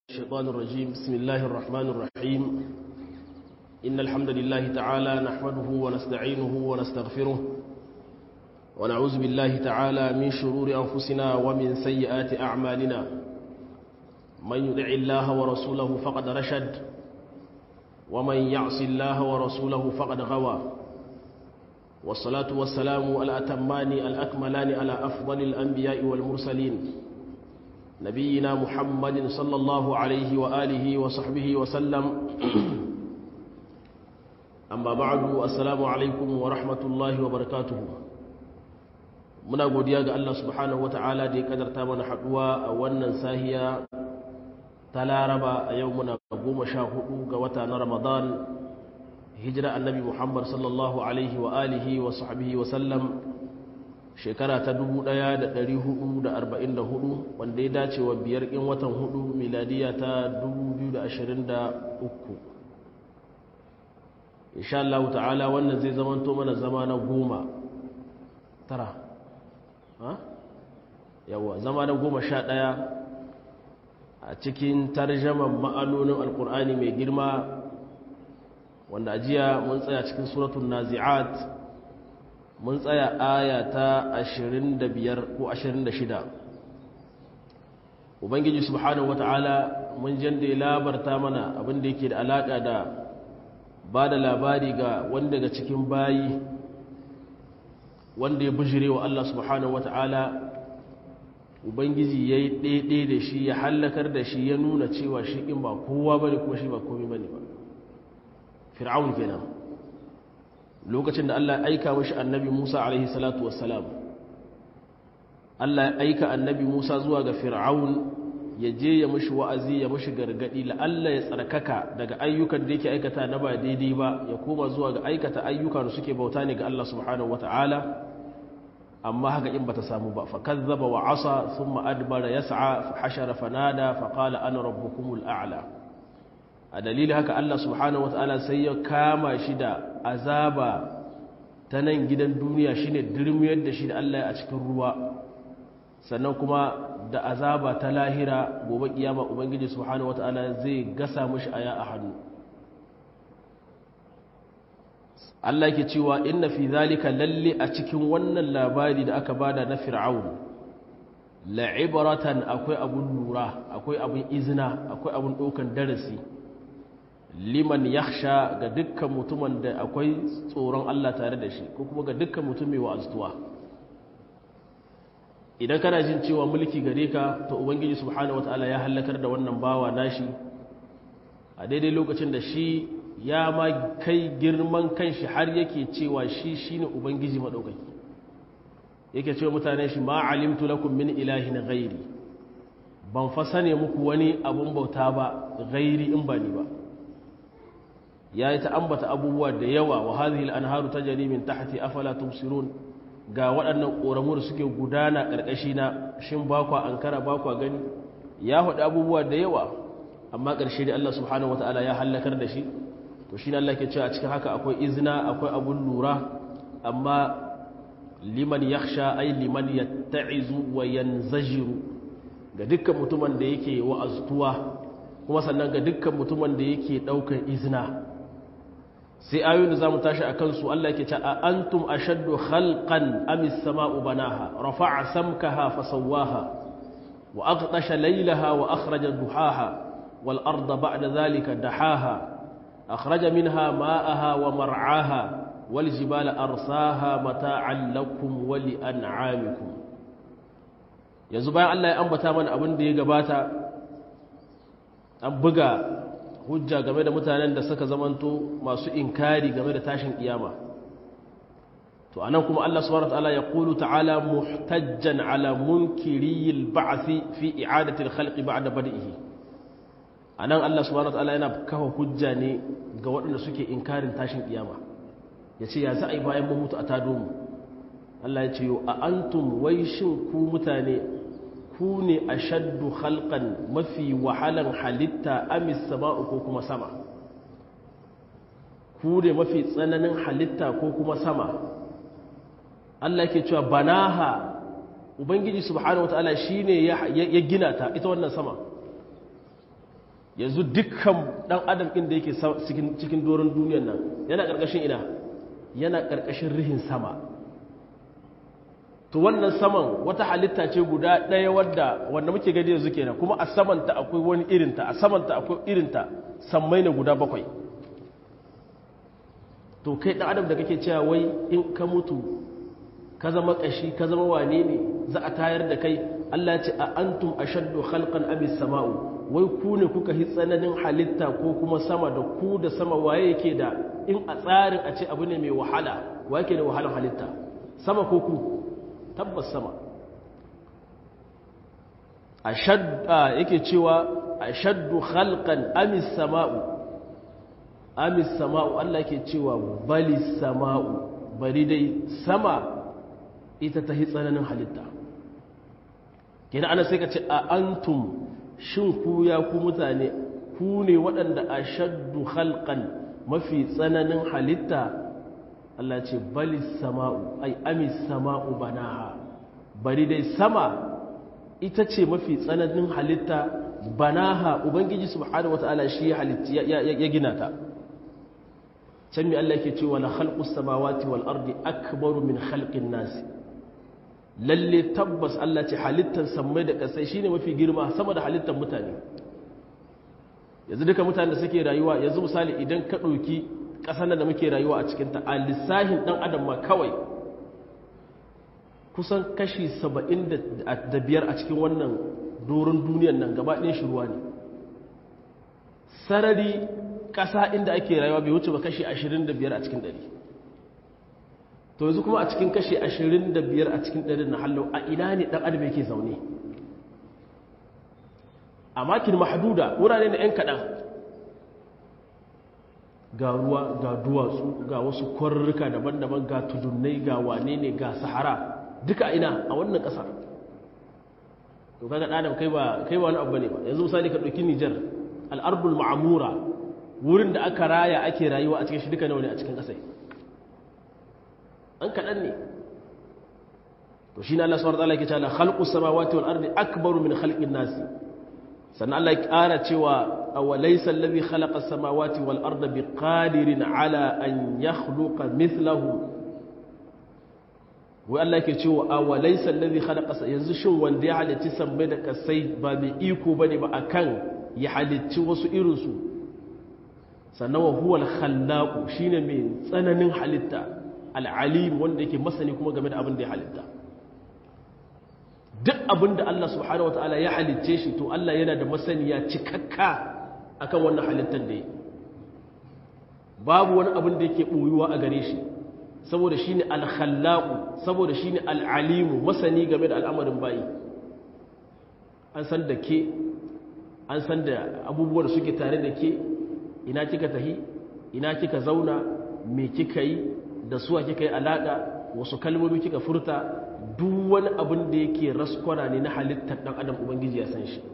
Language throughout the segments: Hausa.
الشيطان الرجيم بسم الله الرحمن الرحيم إن الحمد لله تعالى نحمده ونستعينه ونستغفره ونعوذ بالله تعالى من شرور أنفسنا ومن سيئات أعمالنا من يدع الله ورسوله فقد رشد ومن يعص الله ورسوله فقد غوى والصلاة والسلام الأتمان الأكملان على أفضل الأنبياء والمرسلين نبينا محمد صلى الله عليه وآله وصحبه وسلم أما بعد السلام عليكم ورحمة الله وبركاته muna godiya ga Allah subhanahu wata'ala da ya kadarta mana haduwa a wannan sahiya ta laraba a yau muna goma sha hudu ga wata na ramadan hijira annabi muhammad sallallahu alaihi wa alihi wa sahbihi wa sallam shekara ta 1444 wanda ya dace wa biyar in watan hudu miladiya ta 2023 insha Allah ta'ala wannan zai zamanto mana zama na goma tara yawa zama na goma sha ɗaya a cikin tarjaman ma'anonin alkur'ani mai girma wanda ajiya mun tsaya cikin suratun nazi'at mun tsaya aya ta 25 ko 26 ubangiji subhanahu wata'ala mun janda ya labarta mana abinda yake da alaka da ba da labari ga wanda daga cikin bayi wanda ya bujire wa Allah subhanahu wata'ala ubangiji ya yi ɗaiɗe da shi ya hallakar da shi ya nuna cewa shi in ba kowa bane kuma shi ba komi bane ba fir'aun kenan lokacin da Allah ya aika mashi annabi Musa alaihi salatu wassalam Allah ya aika annabi Musa zuwa ga Fir'aun ya je ya mashi wa'azi ya mashi gargadi la Allah ya tsarkaka daga ayyukan da yake aikata na ba daidai ba ya koma zuwa ga aikata ayyuka da suke bauta ne ga Allah subhanahu wata'ala amma haka in bata samu ba fa kazzaba wa asa thumma adbara yas'a fa hashara fanada fa qala ana rabbukumul a'la a dalilin haka Allah subhanahu wata'ala sai ya kama shi da azaba ta nan gidan duniya shine dirmiyar da shi da Allah a cikin ruwa sannan kuma da azaba ta lahira gobe kiyama ubangiji subhanahu wata'ala zai gasa mishi aya a hannu Allah ke cewa inna fi zalika lalle a cikin wannan labari da aka bada na fir'aun la'ibratan akwai abun lura akwai abun izina akwai abun ɗaukan darasi liman yakhsha ga dukkan mutumin da akwai tsoron Allah tare da shi ko kuma ga dukkan mutum mai wa'azuwa idan kana jin cewa mulki gare ka to ubangiji subhanahu wataala ya halakar da wannan bawa nashi a daidai lokacin da shi ya ma kai girman kanshi har yake cewa shi shine ubangiji madaukaki yake cewa mutane shi ma alimtu lakum min ilahin ghairi ban fa sane muku wani abun bauta ba ghairi in ba ni ba ya yi ta ambata abubuwa da yawa wa hadhihi al-anharu tajri min tahti afala tubsirun ga waɗannan ƙoramu da suke gudana ƙarƙashi na shin ba kwa ankara ba kwa gani ya faɗi abubuwa da yawa amma ƙarshe da Allah subhanahu wataala ya hallakar da shi to shi Allah ke cewa a cikin haka akwai izina akwai abun lura amma liman yakhsha ay liman yatta'izu wa yanzajiru ga dukkan mutumin da yake wa'aztuwa kuma sannan ga dukkan mutumin da yake ɗaukar izina sai ayoyin da za mu tashi a kansu Allah ke ce a antum ashaddu khalqan am as-sama'u banaha rafa'a samkaha fasawwaha wa aqtasha laylaha wa akhraja duhaha wal arda ba'da dhalika dahaha akhraja minha ma'aha wa mar'aha wal jibala arsaha mata'an lakum wa li an'amikum yanzu bayan Allah ya ambata mana abin da ya gabata an buga hujja game da mutanen da suka zamanto masu inkari game da tashin kiyama to anan kuma Allah subhanahu wataala ya qulu ta'ala muhtajjan ala munkiriyil ba'thi fi i'adati al-khalq ba'da bad'ihi anan Allah subhanahu wataala yana kafa hujja ne ga waɗanda suke inkarin tashin kiyama yace ya za a yi bayan mun mutu a tado mu Allah ya ce yo a antum wai shin ku mutane ku ne a shaddu halkan mafi wahalan halitta amis sama'u ko kuma sama ku ne mafi tsananin halitta ko kuma sama Allah ke cewa banaha ubangiji subhanahu wataala shine ya gina ta ita wannan sama yanzu dukkan dan adam ɗin da yake cikin doron duniyan nan yana ƙarƙashin ina yana ƙarƙashin rihin sama to wannan saman wata halitta ce guda ɗaya wadda wanda muke gani yanzu kenan kuma a samanta akwai wani irinta a samanta akwai irinta sammai na guda bakwai to kai ɗan adam da kake cewa wai in ka mutu ka zama ƙashi ka zama wane ne za a tayar da kai Allah ce a antum ashaddu khalqan am samau wai ku ne kuka hi tsananin halitta ko kuma sama da ku da sama waye yake da in a tsarin a ce abu ne mai wahala waye yake da wahalar halitta sama ko ku tabbas sama ashadda yake cewa ashaddu khalqan am samau am samau Allah yake cewa bali samau bari dai sama ita ta hi tsananin halitta kina ana sai ka ce a antum shin ku ya ku mutane ku ne waɗanda a shaddu halkan mafi tsananin halitta Allah ce bali sama'u ai ami sama'u banaha bari dai sama ita ce mafi tsananin halitta banaha ubangiji subhanahu wata'ala shi ya gina ta can mi Allah yake cewa la khalqus samawati wal ardi akbaru min khalqin nasi lalle tabbas Allah ce halittar sammai da ƙasai shine mafi girma sama da halittar mutane yanzu duka mutane da suke rayuwa yanzu misali idan ka ɗauki ƙasar da muke rayuwa a cikinta a lissahin ɗan adam ma kawai kusan kashi saba'in da biyar a cikin wannan doron duniyan nan gaba ɗin shi ruwa ne sarari ƙasa inda ake rayuwa bai wuce ba kashi ashirin da biyar a cikin ɗari to yanzu kuma a cikin kashi ashirin da biyar a cikin ɗarin na hallau a ina ne ɗan adam yake zaune a makin mahaduda wurare na 'yan kaɗan ga ruwa ga duwatsu ga wasu kwarurruka daban-daban ga tudunnai ga wane ne ga sahara duka ina a wannan ƙasa to kaga ɗan kai ba kai ba wani abu ne ba yanzu misali ka ɗauki nijar al'arbul ma'amura wurin da aka raya ake rayuwa a cikin shi duka nawa ne a cikin ƙasai an kaɗan ne to shi ne Allah suwar ta'ala ke cewa khalqus samawati wal ardi akbaru min khalqin nasi sannan Allah ya ƙara cewa aw laysa alladhi khalaqa as-samawati wal arda biqadirin ala an yakhluqa mithlahu wai Allah ke cewa aw laysa alladhi khalaqa yanzu shin wanda ya halicci sammai da kasai ba mai iko bane ba akan ya halicci wasu irin su sannan wa huwa al-khallaq shine mai tsananin halitta al'alim wanda yake masani kuma game da abin da ya halitta duk abin da Allah subhanahu wa ta'ala ya halitce shi to Allah yana da masaniya cikakka akan wannan halittar da ya babu wani abin da yake ɓoyuwa a gare shi saboda shi ne alhallaku saboda shi ne al'alimu masani game da al'amarin bayi an san da ke an san da abubuwan da suke tare da ke ina kika tahi ina kika zauna me kika yi da suwa kika yi alaƙa wasu kalmomi kika furta duk wani abin da yake raskwana ne na halittar ɗan adam ubangiji ya san shi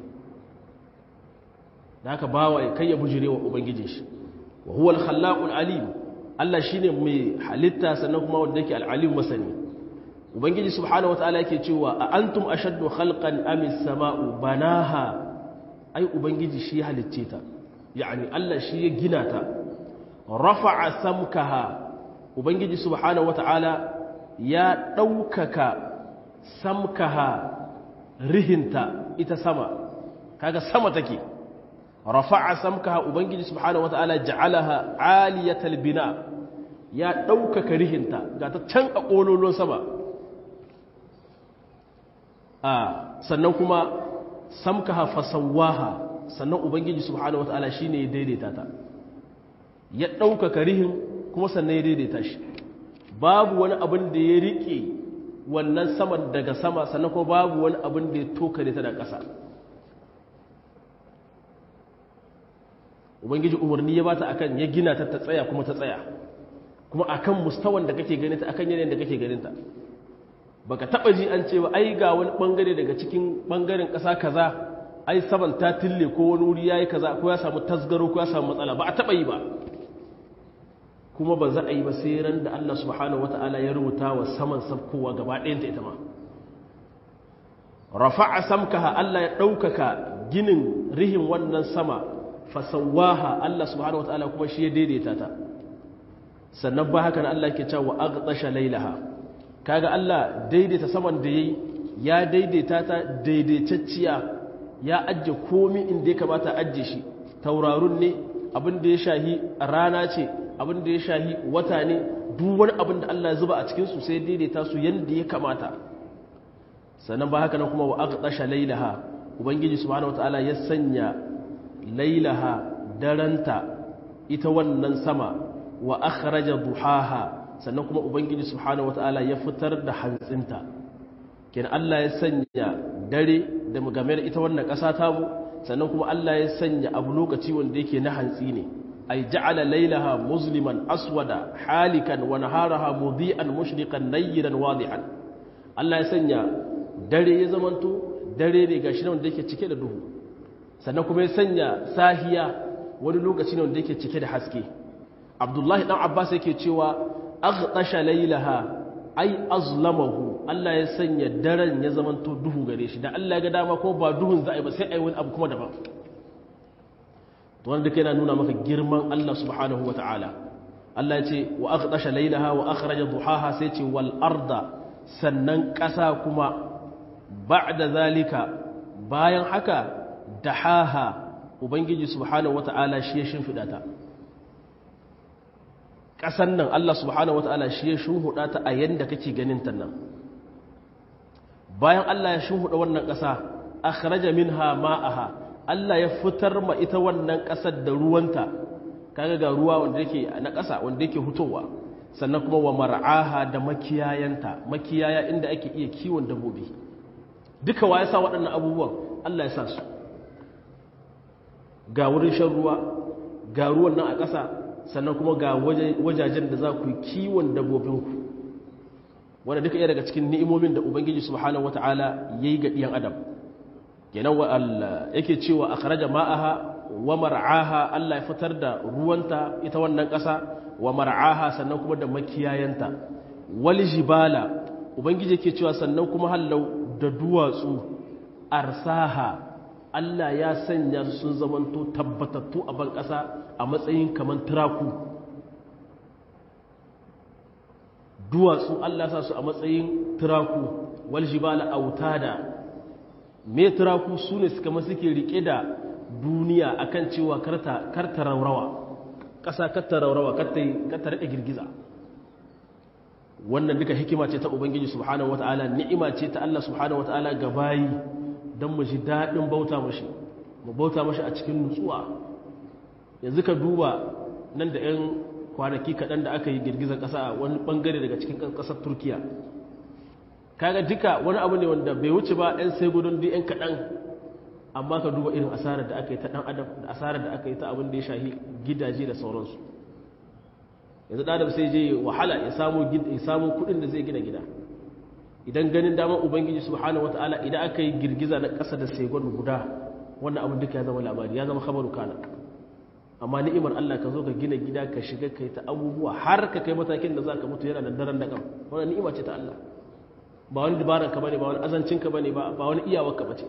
da haka bawa ya kai ya bujire wa ubangiji shi wa huwa al-khallaqul alim Allah shine mai halitta sannan kuma wanda yake al-alim masani ubangiji subhanahu wataala yake cewa a antum ashaddu khalqan am as-sama'u banaha ai ubangiji shi halicce ta yani Allah shi ya gina ta rafa'a samkaha ubangiji subhanahu wata'ala ya ɗaukaka samkaha rihinta ita sama kaga sama take rafa'a samkaha ubangiji subhanahu wata'ala ja'alaha aliyatal bina ya ɗaukaka rihinta ga ta can a ƙololon sama a sannan kuma samkaha fasawaha sannan ubangiji subhanahu wata'ala shine ya daidaita ta ya ɗaukaka rihin kuma sannan ya daidaita shi babu wani abin da ya riƙe wannan saman daga sama sannan kuma babu wani abin da ya toka da ta da ƙasa ubangiji umarni ya bata akan ya gina ta ta tsaya kuma ta tsaya kuma akan mustawan da kake ganin ta akan yanayin da kake ganin ta baka taba ji an ce ba ai ga wani bangare daga cikin bangaren ƙasa kaza ai saman ta tille ko wani wuri yayi kaza ko ya samu tasgaro ko ya samu matsala ba a taba yi ba kuma ba za a yi ba sai ran da Allah subhanahu wata'ala ya rubuta wa saman sabkowa gaba ɗayanta ita ma rafa'a samkaha Allah ya ɗaukaka ginin rihin wannan sama fasawaha Allah subhanahu wataala kuma shi ya daidaita ta sannan ba haka Allah ke cewa aghtasha lailaha kaga Allah daidaita saman da yayi ya daidaita ta daidaitacciya ya ajje komi inda ya kamata ajje shi taurarun ne abin da ya shahi rana ce abin da ya shahi wata ne duk wani abin da Allah ya zuba a cikin su sai daidaita su yanda ya kamata sannan ba haka nan kuma wa aghtasha lailaha ubangiji subhanahu wataala ya sanya lailaha daranta ita wannan sama wa akhraja duhaha sannan kuma ubangiji subhanahu wataala ya fitar da hantsinta kenan Allah ya sanya dare da game da ita wannan ƙasa ta mu sannan kuma Allah ya sanya abu lokaci wanda yake na hantsi ne ay ja'ala laylaha musliman aswada halikan wa naharaha mudi'an mushriqan nayran wadihan Allah ya sanya dare ya zamanto dare ne gashi nan wanda yake cike da duhu sannan kuma ya sanya sahiya wani lokaci ne wanda yake cike da haske Abdullahi dan Abbas yake cewa aghtasha laylaha ay azlamahu Allah ya sanya daren ya zamanto duhu gare shi da Allah ya ga dama ko ba duhun za a yi ba sai a yi wani abu kuma daban to wanda kai na nuna maka girman Allah subhanahu wa ta'ala Allah ya ce wa aqdasha laylaha wa akhraja duhaha sai ce wal arda sannan ƙasa kuma ba'da zalika bayan haka dahaha ubangiji subhanahu wa ta'ala shi ya shimfida ta ƙasan nan Allah subhanahu wa ta'ala shi ya shuhuda ta a yanda kake ganin ta nan bayan Allah ya shuhuda wannan ƙasa akhraja minha ma'aha Allah ya fitar ma ita wannan ƙasar da ruwanta kaga ga ruwa wanda yake na ƙasa wanda yake hutowa sannan kuma wa mar'aha da makiyayanta makiyaya inda ake iya kiwon dabbobi duka wa ya sa waɗannan abubuwan Allah ya sa su ga wurin shan ruwa ga ruwan nan a ƙasa sannan kuma ga wajajen da za ku yi kiwon dabbobinku wanda duka iya daga cikin ni'imomin da ubangiji subhanahu wata'ala yayi ga ɗiyan adam kenan wa Allah yake cewa akhraja ma'aha wa mar'aha Allah ya fitar da ruwanta ita wannan ƙasa wa mar'aha sannan kuma da makiyayanta wal jibala ubangiji yake cewa sannan kuma hallau da duwatsu arsaha Allah ya sanya su sun zamanto tabbatattu a ban ƙasa a matsayin kaman turaku duwatsu Allah sa su a matsayin turaku wal jibala autada me turaku su ne suka masu ke rike da duniya akan cewa karta raurawa ƙasa karta raurawa karta rike girgiza wannan duka hikima ce ta ubangiji subhanahu wata'ala ni'ima ce ta Allah subhanahu wata'ala ga bayi don mu ji daɗin bauta mashi mu bauta mashi a cikin nutsuwa yanzu ka duba nan da 'yan kwanaki kaɗan da aka yi girgizar ƙasa a wani ɓangare daga cikin ƙasar turkiya kaga duka wani abu ne wanda bai wuce ba 'yan sai gudun da 'yan kaɗan amma ka duba irin asarar da aka yi ta ɗan adam da asarar da aka yi ta abin da ya shahi gidaje da sauransu yanzu ɗan adam sai je wahala ya samu kuɗin da zai gina gida idan ganin damar ubangiji subhanahu wata'ala idan aka yi girgiza na ƙasa da segon guda wannan abin duka ya zama labari ya zama khabaru kana amma ni'imar Allah ka zo ka gina gida ka shiga kai ta abubuwa har ka kai matakin da za ka mutu yana da daren da kam wannan ni'ima ce ta Allah ba wani dabaran ka bane ba wani azancin ka bane ba ba wani iyawar ka bace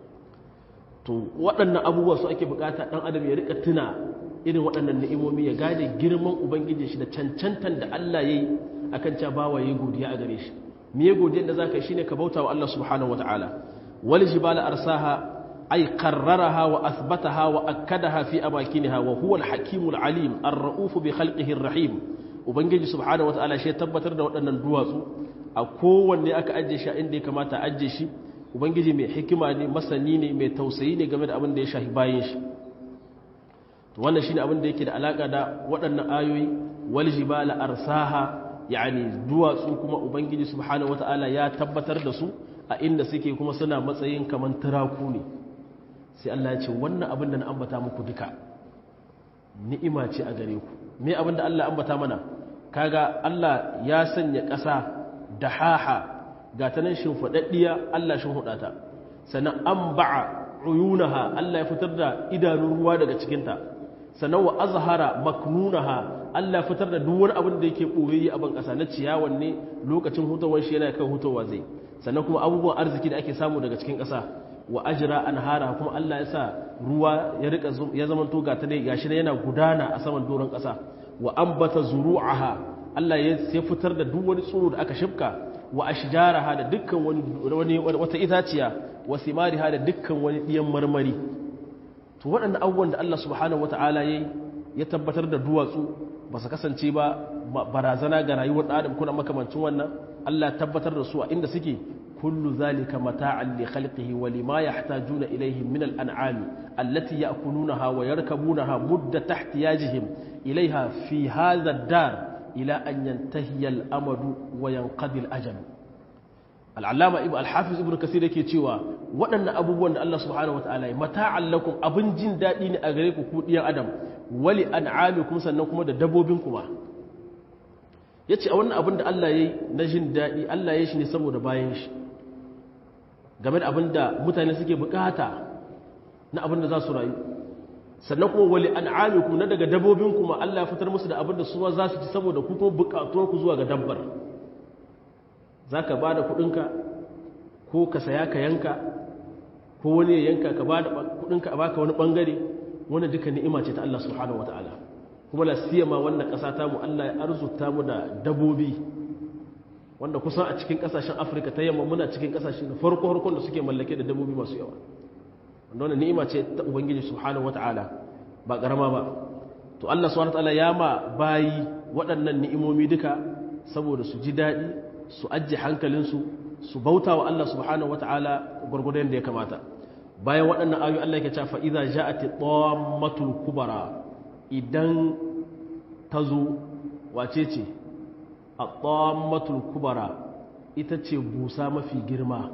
to waɗannan abubuwa su ake bukata dan adam ya rika tuna irin waɗannan ni'imomi ya gane girman ubangiji shi da cancantan da Allah yayi akan cewa bawa yayi godiya a gare shi me godiyar da zaka yi shine ka bauta wa Allah subhanahu wataala wal jibala arsaha أي قررها وأثبتها وأكدها في أماكنها وهو الحكيم العليم الرؤوف بخلقه الرحيم وبنجي سبحانه وتعالى شيء تبتر da waɗannan duwatsu a kowanne aka ajiye shi inda ya kamata a ajiye shi ubangiji mai hikima ne masani ne mai tausayi ne game da abin da ya shahi bayan shi to wannan shine abin da yake da alaka da waɗannan ayoyi wal jibala arsaha yani duwatsu kuma ubangiji subhanahu wataala ya tabbatar da su a inda suke kuma suna matsayin kaman turaku ne sai Allah ya ce wannan abin da na ambata muku duka ni'ima ce a gare ku me abin da Allah ambata mana kaga Allah ya sanya ƙasa da haha ga ta nan shimfiɗaɗɗiya Allah shi hudata sannan an ba'a uyunaha Allah ya fitar da idanun ruwa daga cikinta sannan wa azhara maknunaha Allah ya fitar da duk wani abin da yake ɓoye a ban ƙasa na ciyawan ne lokacin hutawar shi yana kan hutawa zai sannan kuma abubuwan arziki da ake samu daga cikin ƙasa wa ajra anhara kuma Allah ya sa ruwa ya rika ya zaman to gata dai gashi ne yana gudana a saman doron ƙasa wa ambata zuru'aha Allah ya sai fitar da duk wani tsiro da aka shifka wa ashjaraha da dukkan wani wata itaciya wa simariha da dukkan wani diyan marmari to waɗannan abubuwan da Allah subhanahu wata'ala yayi ya tabbatar da duwatsu ba su kasance ba barazana ga rayuwar ɗan adam kuna makamancin wannan Allah tabbatar da su a inda suke kullu zalika mata'an li khalqihi wa lima yahtajuna ilayhi min al-an'ami allati ya'kulunaha wa yarkabunaha muddat ihtiyajihim ilayha fi hadha ad-dar ila an yantahiya al-amadu wa yanqadi al-ajal al-allama ibn al-hafiz ibn kasir yake cewa waɗannan abubuwan da Allah subhanahu wataala ya mata'an lakum abin jin daɗi ne a gare ku ku diyan adam wali an'amikum sannan kuma da dabbobin kuma yace a wannan abin da Allah yayi na jin daɗi Allah ya shi ne saboda bayan shi game da abin da mutane suke bukata na abin da za su rayu sannan kuma wali an'amikum na daga dabbobin kuma Allah ya fitar musu da abin da su za su ci saboda ku kuma bukatuwar ku zuwa ga dabbar zaka bada kuɗinka ko ka saya ka yanka ko wani ya yanka ka bada kuɗinka a baka wani bangare wannan duka ni'ima ce ta Allah subhanahu wataala kuma la siyama wannan ƙasa ta mu Allah ya arzuta mu da dabobi wanda kusan a cikin ƙasashen Afirka ta yamma muna cikin ƙasashe na farko farkon da suke mallake da dabobi masu yawa wanda wannan ni'ima ce ta Ubangiji subhanahu wataala ba karama ba to Allah subhanahu wataala ya ma bayi waɗannan ni'imomi duka saboda su ji daɗi su ajje hankalinsu su bauta wa Allah subhanahu wataala gurgurdan da ya kamata bayan waɗannan ayoyi Allah yake cewa idza ja'ati tammatul kubara idan tazo wace ce at-tammatul kubara ita ce busa mafi girma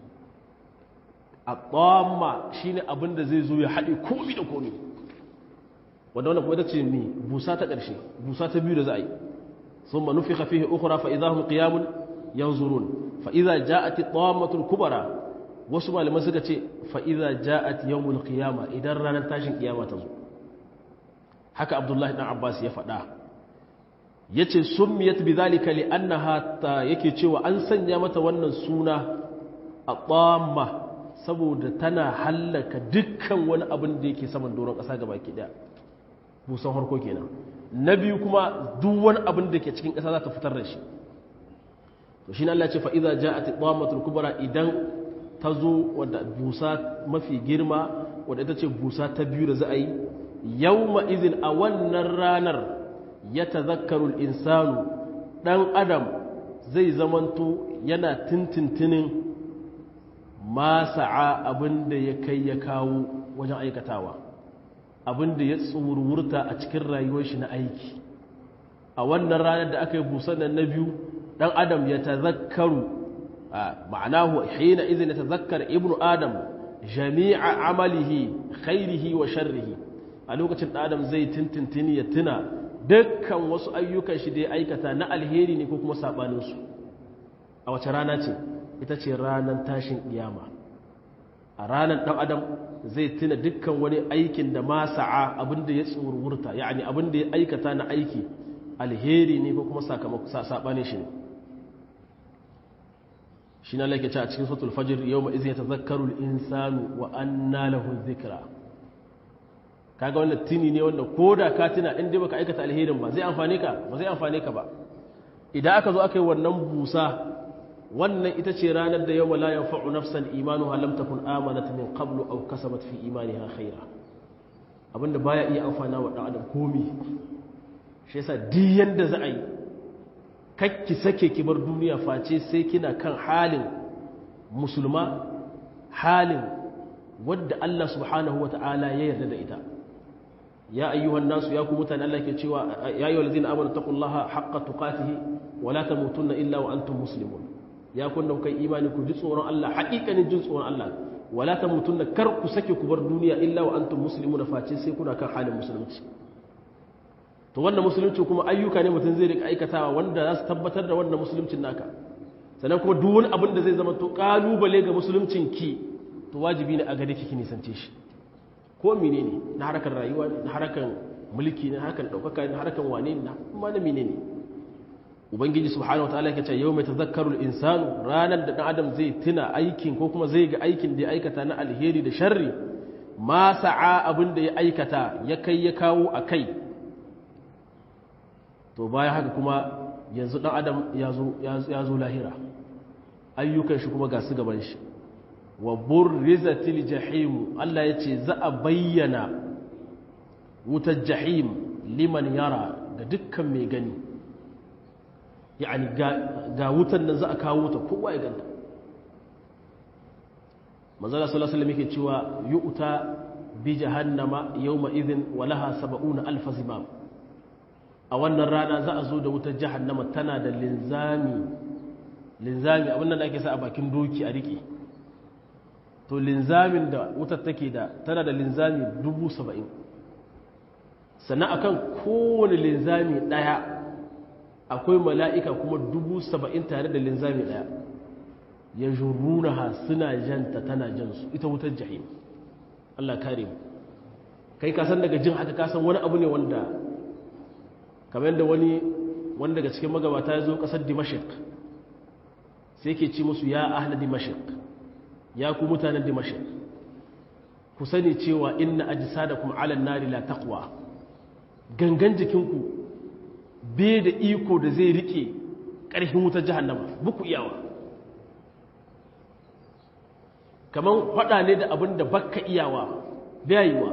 at-tamma shine abin da zai zo ya haɗe komi da komi wanda wannan kuma ita ce ni busa ta ƙarshe busa ta biyu da za a yi thumma nufikha fihi ukhra fa idahum qiyamun yanzurun fa idza ja'at at-tammatul kubara wasu malaman suka ce fa'iza ja'at yawmul qiyama idan ranar tashin kiyama ta zo haka abdullahi ɗan abbas ya faɗa ya ce sun miyat bi zalika li annaha ta yake cewa an sanya mata wannan suna a ɓamma saboda tana hallaka dukkan wani abin da yake saman doron ƙasa gaba ki ɗaya busan harko kenan na biyu kuma duk wani abin da ke cikin ƙasa za ta fitar da shi to shi ne Allah ce fa'iza ja'at ɓammatul kubra idan ta zo wadda busa mafi girma wadda ita ce busa ta biyu da za a yi yau ma'izin a wannan ranar ya ta zakarul insanu ɗan adam zai zamanto yana tintintinin masa'a abinda ya kai ya kawo wajen aikatawa abinda ya tsururta a cikin rayuwar shi na aiki a wannan ranar da aka yi busan nan na biyu ɗan adam ya ta zakaru معناه حينئذ يتذكر ابن آدم جميع عمله خيره وشره a lokacin adam zai tintintini ya tuna dukkan wasu ayyukan shi da ya aikata na alheri ne ko kuma sabaninsu a wace rana ce ita ce ranar tashin kiyama a ranar ɗan adam zai tuna dukkan wani aikin da ma sa'a abinda ya tsururta yani abinda ya aikata na aiki alheri ne ko kuma sabanin shi ne shi na laike a cikin sautul fajir yau ma izin ya tazakkaru insanu wa anna lahu zikra kaga wannan tini ne wanda ko da ka tuna inda baka aikata alherin ba zai amfane ka ba zai amfane ka ba idan aka zo aka yi wannan busa wannan ita ce ranar da yawma la yanfa'u nafsan imanuha lam takun amanat min qablu aw kasabat fi imaniha khaira abinda baya iya amfana wa dan adam komi shi yasa duk yanda za a yi kakki sake ki bar duniya face sai kina kan halin musulma halin wadda Allah subhanahu wata'ala ya yarda da ita ya ayyuhan nasu ya ku mutane Allah ke cewa ya ayyuhal ladzina amanu taqullaha haqqa tuqatihi wa la tamutunna illa wa antum muslimun ya kun da kai imani ku ji tsoron Allah haƙiƙanin jin tsoron Allah wa la tamutunna kar ku sake ku bar duniya illa wa antum muslimuna face sai kuna kan halin musulunci to wannan musulunci kuma ayyuka ne mutum zai rika aikatawa wanda za su tabbatar da wannan musuluncin naka sannan kuma duk wani abin da zai zama to kalubale ga musuluncin ki to wajibi ne a gare ki ki nisance shi ko menene na harkar rayuwa ne na harkar mulki ne na harkar daukaka ne na harkar wane ne na kuma na menene ubangiji subhanahu wataala yake ce yau mai tazakkarul insanu ranar da dan adam zai tuna aikin ko kuma zai ga aikin da ya aikata na alheri da sharri ma sa'a abin da ya aikata ya kai ya kawo a kai to bayan haka kuma yanzu dan adam ya zo lahira ayyukan shi kuma ga su gaban shi wa burrizatil jahim Allah ya ce za a bayyana wutar jahim liman yara ga dukkan mai gani yani ga wutan nan za a kawo ta kowa ya ganta manzala sallallahu alaihi wasallam yake cewa yu'ta bi jahannama yawma idhin wa laha 70 alf zimam a wannan rana za a zo da wutar jahannama tana da linzami linzami abin nan da ake sa a bakin doki a rike to linzamin da wutar take da tana da linzami 70 sannan akan kowane linzami daya akwai mala'ika kuma 70 tare da linzami daya ya jurunaha suna janta tana jansu ita wutar jahim Allah kare mu kai kasan daga jin haka kasan wani abu ne wanda kamar da wani wanda daga cikin magabata ya zo kasar dimashik sai ke ci musu ya ahla dimashik ya ku mutanen dimashik ku sani cewa inna ajsadakum ala nari la taqwa gangan jikinku bai da iko da zai rike ƙarfin wutar jahannama buku iyawa kamar faɗa ne da abin da bakka iyawa bayiwa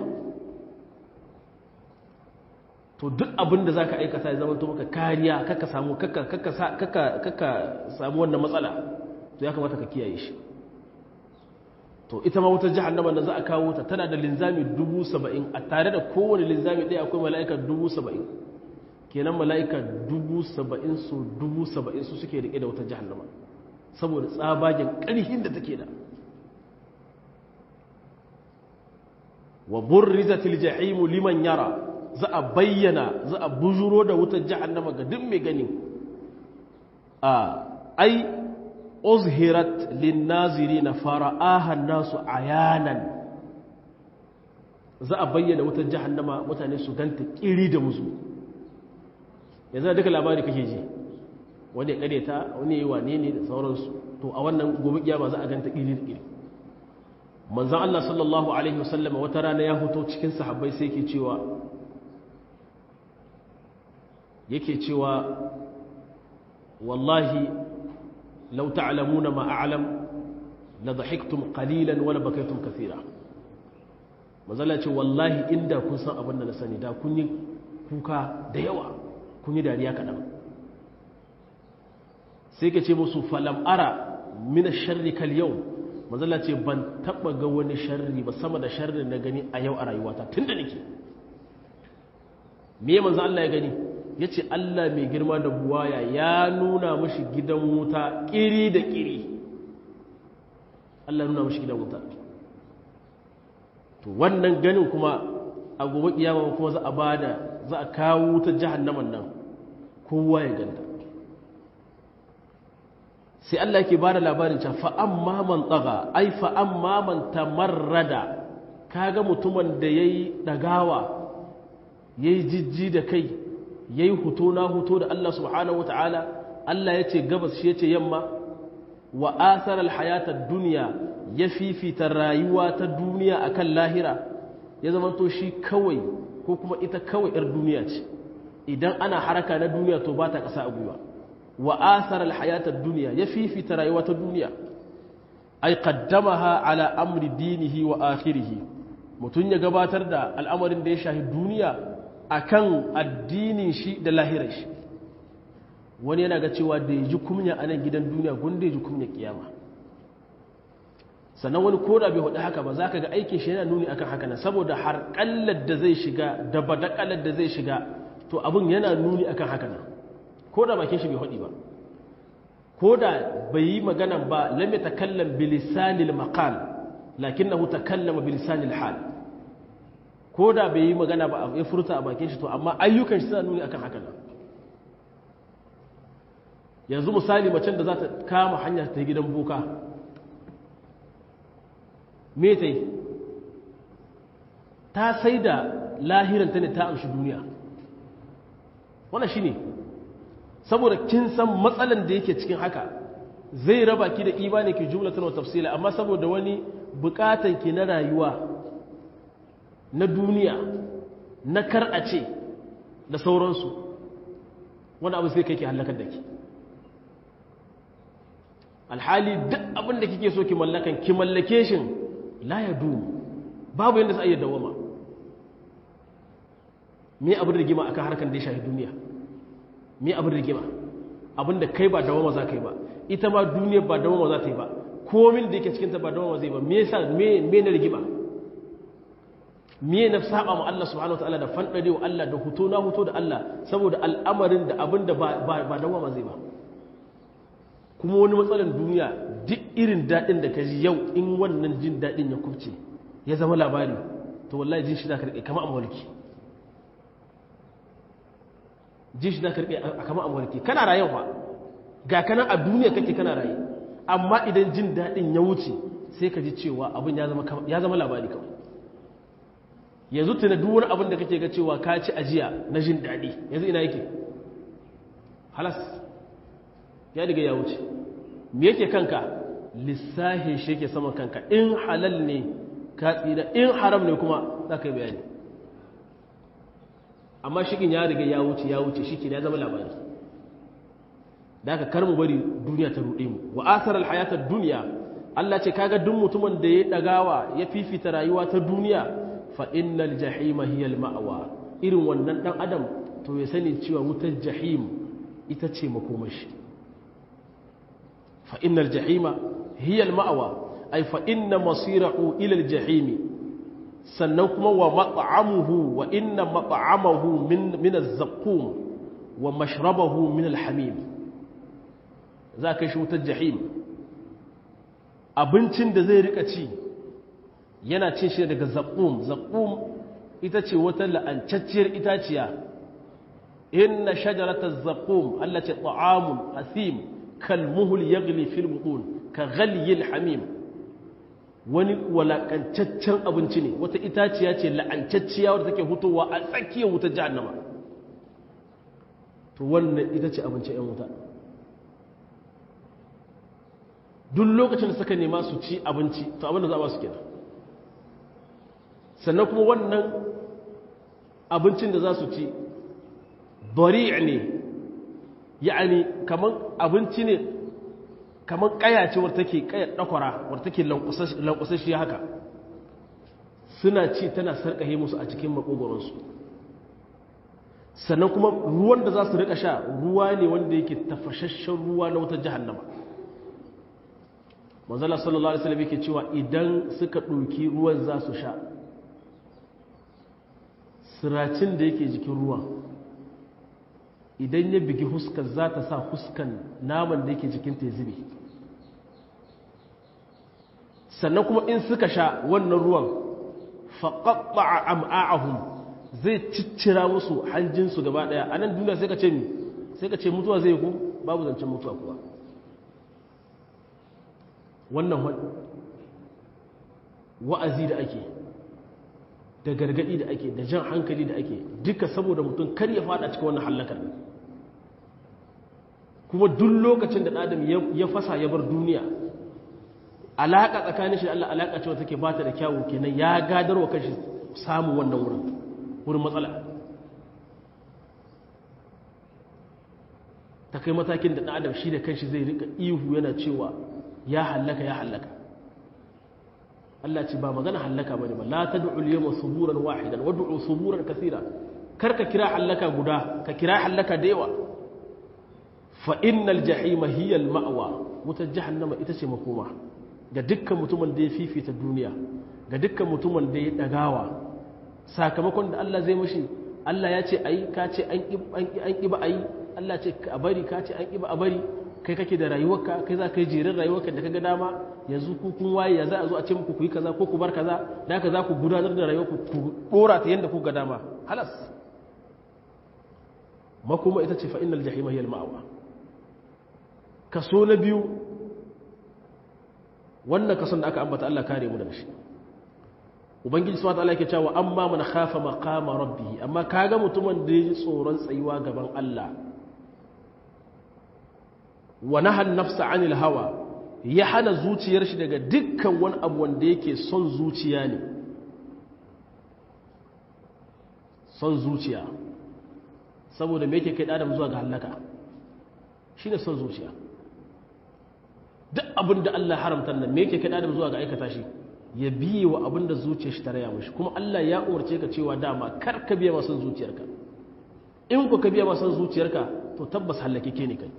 to duk abin da za ka aikata ya zamanto maka kariya kaka samu kaka samu wannan matsala to ya kamata ka kiyaye shi to ita ma wutar jihannama da za a kawo ta tana da linzami dubu saba'in a tare da kowane linzami ɗaya akwai mala'ika dubu saba'in kenan mala'ika dubu saba'in su dubu saba'in su suke riƙe da wutar jihannama saboda tsabagen ƙarhin da take da wa burrizatil jahimu liman yara za a bayyana za a bujuro da wutar jahannama ga duk mai gani a ai uzhirat linnazirina fara'aha nasu ayanan za a bayyana wutar jahannama mutane su ganta kiri da musu yanzu duka labari kake ji wani ya kareta wani ya yi wane ne da sauransu to a wannan gobe kiyama za a ganta kiri da kiri manzan Allah sallallahu Alaihi wasallam wata rana ya hoto cikin sahabbai sai ke cewa yake cewa wallahi lau ta'lamuna ma a'lam la dhahiktum qalilan wa la bakaytum kathira manzala ce wallahi inda kun san abin da na sani da kun yi kuka da yawa kun yi dariya kaɗan sai ke ce musu falam ara min ash-sharri kal yawm manzala ce ban taba ga wani sharri ba sama da sharri na gani a yau a rayuwata tun da nake me manzo Allah ya gani ya ce Allah mai girma da buwaya ya nuna mashi gidan wuta kiri da kiri Allah nuna mashi gidan wuta to wannan ganin kuma a gobe kiyama kuma za a bada za a kawo wuta jahannaman nan kowa ya ganta sai Allah ke ba da labarin can fa'amma man tsaga ai fa'amma man tamarrada kaga mutumin da ya yi ɗagawa ya yi jijji da kai ya yi huto na huto da Allah subhanahu wata'ala Allah ya ce gabas shi ya ce yamma wa asar alhayatar duniya ya fifita rayuwa ta duniya akan lahira ya zama to shi kawai ko kuma ita kawai 'yar duniya ce idan ana haraka na duniya to ba ta ƙasa a gwiwa wa asar alhayatar duniya ya fifita rayuwa ta duniya ai qaddamaha ala amri dinihi wa akhirihi mutun ya gabatar da al'amarin da ya shahi duniya akan addinin shi da lahirar shi wani yana ga cewa da ya ji kumya a nan gidan duniya gunda ya ji kumya kiyama sannan wani koda bai hudu haka ba za ka ga aikin shi yana nuni akan haka nan saboda har kallar da zai shiga da badakalar da zai shiga to abin yana nuni akan haka nan ko da bakin shi bai haɗi ba ko da bai yi magana ba lam ya takallam bilisanil maqal lakinnahu takallama bilisanil hal ko da bai yi magana ba ya furta a bakin shi to amma ayyukan shi suna nuni akan haka nan yanzu misali macen da za ta kama hanya ta gidan boka me ta yi ta sai da lahiranta ne ta amshi duniya wannan shi ne saboda kin san matsalan da yake cikin haka zai raba ki da imani ki jumlatan wa tafsila amma saboda wani bukatan ki na rayuwa na duniya na kar a ce da sauransu wani abu sai kai ki halakar da ki alhali duk abin da kike so ki mallakan ki mallake shin la ya du babu yadda za a iya dawama me abin rigima akan harkar da ya shafi duniya me abin rigima abin da kai ba dawama za ka yi ba ita ma duniya ba dawama za ta yi ba komin da yake cikinta ba dawama zai ba me yasa me me na rigima me na saba ma Allah subhanahu wataala da fandare wa Allah da huto na huto da Allah saboda al'amarin da abin da ba ba dawama zai ba kuma wani matsalar duniya duk irin daɗin da ka ji yau in wannan jin daɗin ya kubce ya zama labari to wallahi jin shi za ka riƙe kama a mulki jin shi za ka riƙe a kama a mulki kana rayuwa ga kana a duniya kake kana raye amma idan jin daɗin ya wuce sai ka ji cewa abin ya zama labari kawai yanzu tuna duk wani abin da kake ga cewa ka ci ajiya na jin daɗi yanzu ina yake halas ya diga ya wuce me yake kanka lissahi shi yake sama kanka in halal ne ka tsira in haram ne kuma za ka yi bayani amma shikin ya riga ya wuce ya wuce shi ya zama labari da aka karmu bari duniya ta ruɗe mu wa asarar hayatar duniya Allah ce kaga duk mutumin da ya ɗagawa ya fifita rayuwa ta duniya fa innal jahima hiyal ma'awa irin wannan ɗan adam to ya sani cewa wutar jahim ita ce makomashi fa innal jahima hiyal ma'awa ay fa inna masirahu ila al jahimi sannan kuma wa mat'amuhu wa inna mat'amahu min min az-zaqqum wa mashrabahu min al-hamim za ka shi wutar jahim abincin da zai rika ci yana cin shi daga zaqqum zaqqum ita ce wata la'ancacciyar itaciya inna shajarata zaqqum allati ta'amun asim kalmuhul yaghli fil butun ka ghalyil hamim wani walakancaccen abinci ne wata itaciya ce la'ancacciya wadda take hutowa a tsakiyar wutar jahannama to wannan ita ce abinci 'yan wuta duk lokacin da suka nema su ci abinci to abin da za a ba su kenan sannan kuma wannan abincin da za su ci bari ne ya'ani kaman abinci ne kaman kaya ce wadda take kayar dakwara wadda take lankusashi haka suna ci tana sarkahe musu a cikin makogoronsu sannan kuma ruwan da za su rika sha ruwa ne wanda yake tafashashen ruwa na wutar jahannama manzala sallallahu alaihi wasallam yake cewa idan suka ɗauki ruwan za su sha siracin da yake jikin ruwan idan ya bigi huskar za ta sa huskan naman da yake jikin ta zube sannan kuma in suka sha wannan ruwan faƙaɓa a am'a'ahun zai ciccira musu hanjinsu gaba ɗaya a nan duniya sai ka ce sai ka ce mutuwa zai ku babu zancen mutuwa kuwa wannan wa'azi da ake da gargaɗi da ake da jan hankali da ake duka saboda mutum kar ya fada cikin wannan hallakar kuma duk lokacin da adam ya fasa ya bar duniya alaƙa tsakanin shi da Allah alaƙa cewa take bata da kyawu kenan ya gadarwa kashi samun wannan wurin wurin matsala ta kai matakin da adam shi da kanshi zai rika ihu yana cewa ya hallaka ya hallaka Allah ce ba magana hallaka bane ba la tad'u al-yawma suburan wahidan wad'u suburan kaseera kar ka kira hallaka guda ka kira hallaka da yawa fa innal jahima hiya al-ma'wa wutar jahannama ita ce makoma ga dukkan mutumin da ya fifita duniya ga dukkan mutumin da ya dagawa sakamakon da Allah zai mashi Allah ya ce ayi ka ce an ƙi ba ayi Allah ce a bari ka ce an ƙi ba a bari kai kake da rayuwarka kai za ka yi jerin rayuwarka da kaga dama yanzu ku kun waye ya za a zo a ce muku ku yi kaza ko ku bar kaza da haka za ku gudanar da rayuwarku ku dora ta yanda ku ga dama halas makoma ita ce fa innal jahima hiya al-ma'wa kaso na biyu wannan kason da aka ambata Allah kare mu daga shi ubangiji subhanahu wataala yake cewa amma man khafa maqama rabbih amma kaga mutumin da yaji tsoron tsayuwa gaban Allah wa nahan nafsa anil hawa ya hana zuciyar shi daga dukkan wani abu wanda yake son zuciya ne son zuciya saboda me yake kai adam zuwa ga halaka shine son zuciya duk abin da Allah haramta nan me yake kai adam zuwa ga aikata shi ya biye wa abin da zuciyar shi ta raya mashi kuma Allah ya umarce ka cewa dama kar ka biya masan zuciyarka in ku ka biya masan zuciyarka to tabbas halake ke ne kai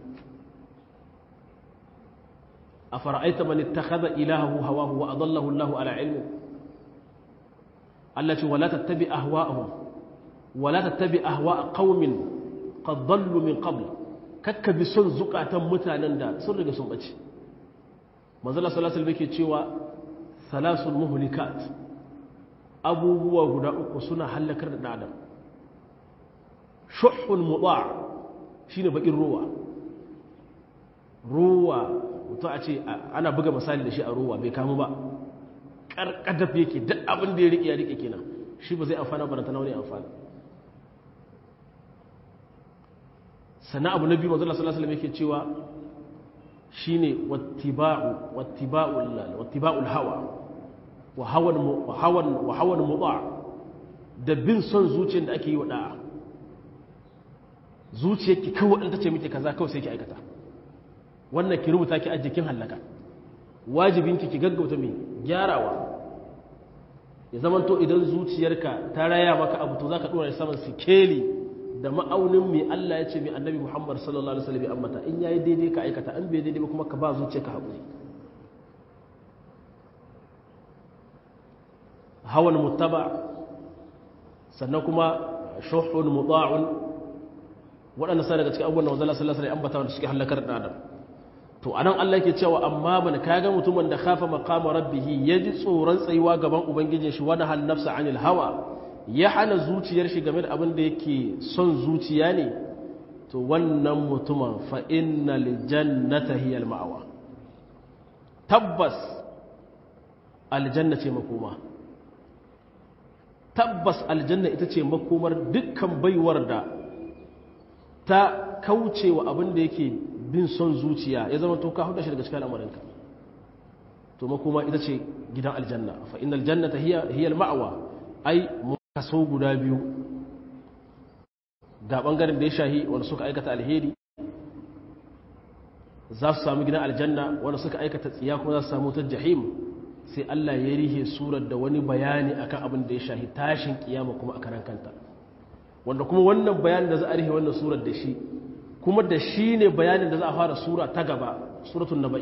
a fara'aita man ittakhadha ilahahu hawahu wa adallahu Allahu ala ilmi Allah ce wala tattabi ahwa'ahum wala tattabi ahwa'a qaumin qad dallu min qabl kakka bi son zukatan mutanen da sun riga sun bace manzo Allah sallallahu alaihi wasallam yake cewa salasul muhlikat abubuwa guda uku suna halakar da adam shuhun muda shine bakin ruwa ruwa to a ce ana buga misali da shi a ruwa bai kamu ba karkadaf yake duk abin da ya rike ya rike kenan shi ba zai amfana ba ta nauni amfana sannan abu na biyu manzo Allah sallallahu alaihi wasallam yake cewa shine wattiba'u wattiba'ul wattiba'ul hawa wa hawan wa hawan wa hawan muda da bin son zuciyar da ake yi wa da'a zuciyarki kawai in tace miki kaza kawai sai ki aikata wannan ki rubuta ki ajjikin halaka wajibinki ki gaggauta mai gyarawa ya zaman to idan zuciyarka ta raya maka abu to zaka dora saman sikeli da ma'aunin mai Allah ya ce mai annabi Muhammad sallallahu alaihi wasallam ambata in yayi daidai ka aikata an bai daidai ba kuma ka ba zuciyarka hakuri hawan muttaba sannan kuma shuhun muta'un waɗanda sai daga cikin abubuwan da wanzala sallallahu alaihi ambata wanda suke halakar da adam to anan Allah yake cewa amma man kaga mutumin da khafa maqama rabbih yaji tsoron tsayuwa gaban ubangijin shi wani hal nafsa anil hawa ya hana zuciyar shi game da abin da yake son zuciya ne to wannan mutumin fa innal jannata hiya al ma'wa tabbas aljanna ce makoma tabbas aljanna ita ce makomar dukkan baiwar da ta kauce wa abin da yake bin son zuciya ya zama to ka huda shi daga cikin al'amuranka to makoma ita ce gidan aljanna fa innal jannata hiya hiya al-ma'wa ai kaso guda biyu ga bangaren da ya shahi wanda suka aikata alheri za su samu gidan aljanna wanda suka aikata tsiya kuma za su samu ta jahim sai Allah ya rihe surar da wani bayani akan abin da ya shahi tashin kiyama kuma a karan kanta wanda kuma wannan bayanin da za a rihe wannan surar da shi kuma da shi ne bayanin da za a fara sura ta gaba suratun naba'i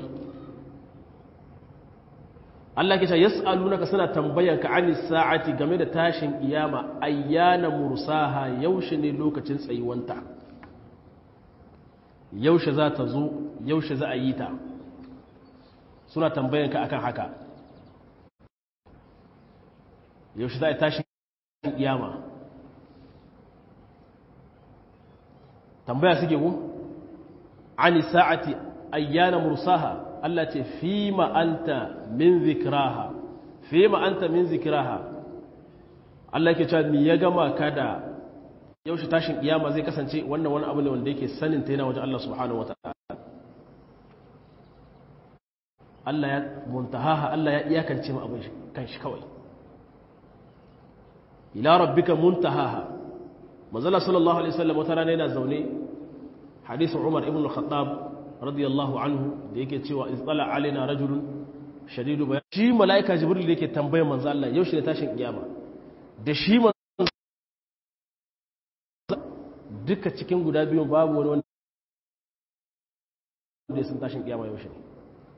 Allah ke ce yas'alunaka suna tambayan ka ani sa'ati game da tashin kiyama ayyana mursaha yaushe ne lokacin tsayuwanta yaushe za ta zo yaushe za a yi ta suna tambayan ka akan haka yaushe za a tashin kiyama tambaya suke ku ani sa'ati ayyana mursaha Allah ce fi ma'anta min zikraha fi ma'anta min zikraha Allah ke cewa ni ya gama ka da yaushe tashin kiyama zai kasance wannan wani abu ne wanda yake sanin ta yana wajen Allah subhanahu wata'ala Allah ya muntahaha Allah ya iyakance mu abin kanshi kawai ila rabbika muntahaha manzala sallallahu alaihi wasallam wata rana yana zaune hadisin Umar ibn al-Khattab radiyallahu anhu da yake cewa iz tsala alaina rajulun shadidu bayan shi malaika jibril da yake tambayar manzo Allah yaushe ne tashin kiyama da shi duka cikin guda biyu babu wani wanda ya sun tashin kiyama yaushe ne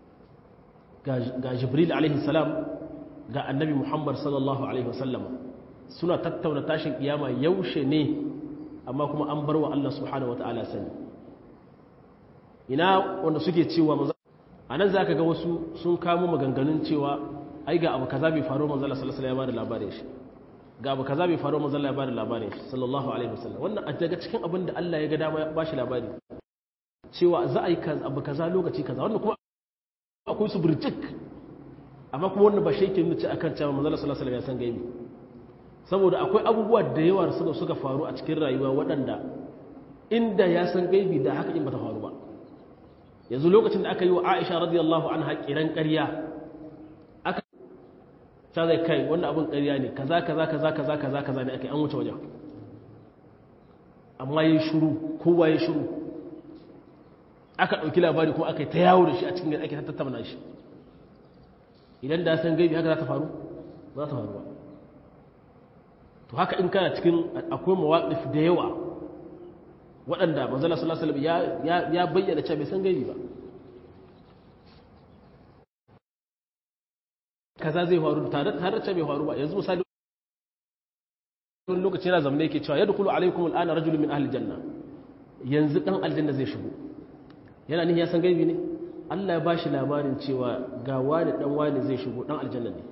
ga jibril alaihi salam ga annabi muhammad sallallahu alaihi wasallam suna tattauna tashin kiyama yaushe ne amma kuma an bar wa Allah subhanahu wataala sani ina wanda suke cewa maza a nan za ka ga wasu sun kamo maganganun cewa ai ga abu kaza bai faru manzala sallallahu alaihi wasallam ya labarin shi ga abu kaza bai faru manzala ya bada labarin shi sallallahu alaihi wasallam wannan a daga cikin abin da Allah ya ga dama ya bashi labari cewa za a yi abu kaza lokaci kaza wannan kuma akwai su burjik amma kuma wannan ba shi yake nuna akan cewa manzala sallallahu alaihi wasallam ya san gaibi saboda akwai abubuwa da yawa suka suka faru a cikin rayuwa waɗanda inda ya san gaibi da haka in bata faru ba yanzu lokacin da aka yi wa Aisha radiyallahu anha kiran ƙarya aka ta zai kai wannan abin ƙarya ne kaza kaza kaza kaza kaza kaza ne ake an wuce wajen amma yi shuru kowa ya shuru aka ɗauki labari kuma aka yi ta yawo da shi a cikin gari ake ta tattauna shi idan da san gaibi haka za ta faru za ta faru ba to haka in kana cikin akwai mawaƙif da yawa waɗanda manzala sallallahu alaihi wasallam ya bayyana cewa bai san gaibi ba kaza zai faru tare tare da bai faru ba yanzu misali wani lokaci yana zamne yake cewa yadkhulu alaikum al'ana rajulun min ahli janna yanzu dan aljanna zai shigo yana nihin ya san gaibi ne Allah ya bashi labarin cewa ga wani dan wani zai shigo dan aljanna ne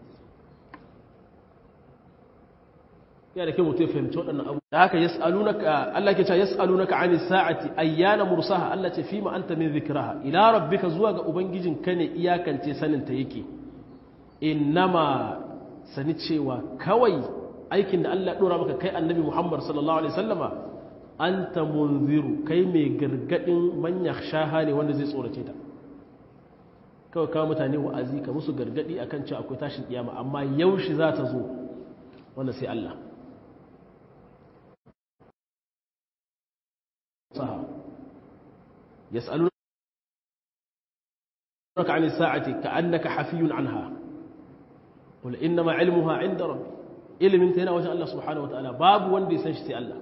ya da ke mutu ya fahimci waɗannan abu da haka yas'alunaka Allah ke cewa yas'alunaka 'anis sa'ati ayyana mursaha Allah ce fima anta min dhikraha ila rabbika zuwa ga ubangijin ka ne iyakance sanin ta yake innama sani cewa kawai aikin da Allah ya dora maka kai annabi Muhammad sallallahu alaihi wasallama anta munziru kai mai gargadin man yakhshaha ne wanda zai tsorace ta kawai kawo mutane wa'azi ka musu gargadi akan cewa akwai tashin kiyama amma yaushe za ta zo wanda sai Allah صح يسألونك عن الساعة كأنك حفي عنها قل إنما علمها عند ربي ilimin ta yana wajen Allah subhanahu wataala babu wanda ya san shi sai Allah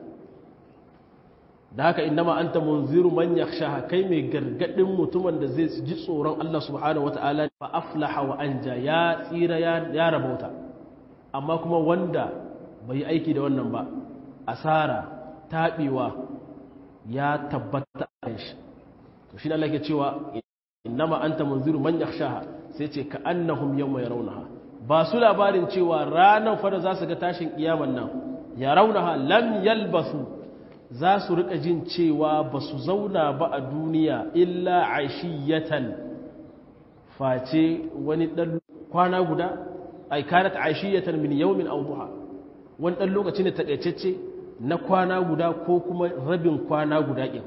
da haka innama anta munziru man yakhshaha kai mai gargadin mutumin da zai ji tsoron Allah subhanahu wataala fa aflaha wa anja ya tsira ya rabauta amma kuma wanda bai yi aiki da wannan ba asara taɓewa ya tabbata a shi to shi Allah ke cewa innama anta munziru man yakhshaha sai ce ka annahum yawma yarawnaha ba su labarin cewa ranar fada za su ga tashin kiyaman nan yarawnaha lam yalbasu za su rika jin cewa ba su zauna ba a duniya illa aishiyatan face wani dan kwana guda ay kanat aishiyatan min yawmin aw duha wani dan lokaci ne takaitacce na kwana guda ko kuma rabin kwana guda ɗin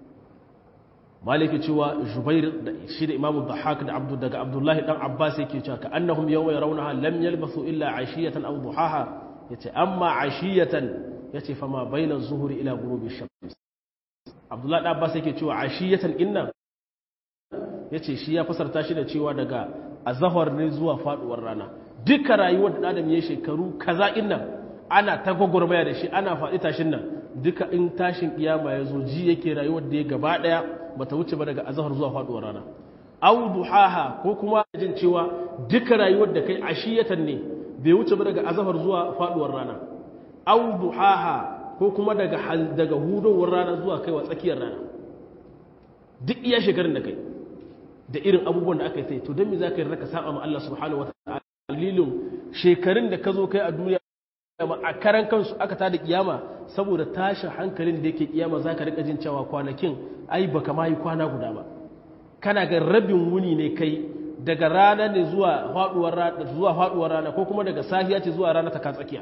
maliki cewa jubair da shi da imamu dhahak da abdu daga abdullahi dan abbas yake cewa ka annahum yawma yarawnaha lam yalbasu illa ashiyatan aw duhaha yace amma ashiyatan yace fa ma baina az-zuhri ila ghurubi ash-shams abdullahi dan abbas yake cewa ashiyatan inna yace shi ya fasarta shi da cewa daga azhar ne zuwa faduwar rana duka rayuwar da adam ya shekaru kaza inna ana ta gwagwarmaya da shi ana faɗi tashin nan duka in tashin kiyama ya zo ji yake rayuwar da ya gaba ɗaya ba ta wuce ba daga azahar zuwa faɗuwar rana au duhaha ko kuma jin cewa duka rayuwar da kai ashiyatan ne bai wuce ba daga azahar zuwa faɗuwar rana au duhaha ko kuma daga daga hudowar rana zuwa kaiwa tsakiyar rana duk iya shekarun da kai da irin abubuwan da aka yi sai to don me za ka yi raka saba ma Allah subhanahu wa ta'ala dalilin shekarun da ka zo kai a duniya a karan kansu aka ta da kiyama saboda tashin hankalin da yake kiyama za ka rika jin cewa kwanakin ai baka ma yi kwana guda ba kana ga rabin wuni ne kai daga rana ne zuwa faduwar rana zuwa faduwar rana ko kuma daga safiya ce zuwa rana ta ka tsakiya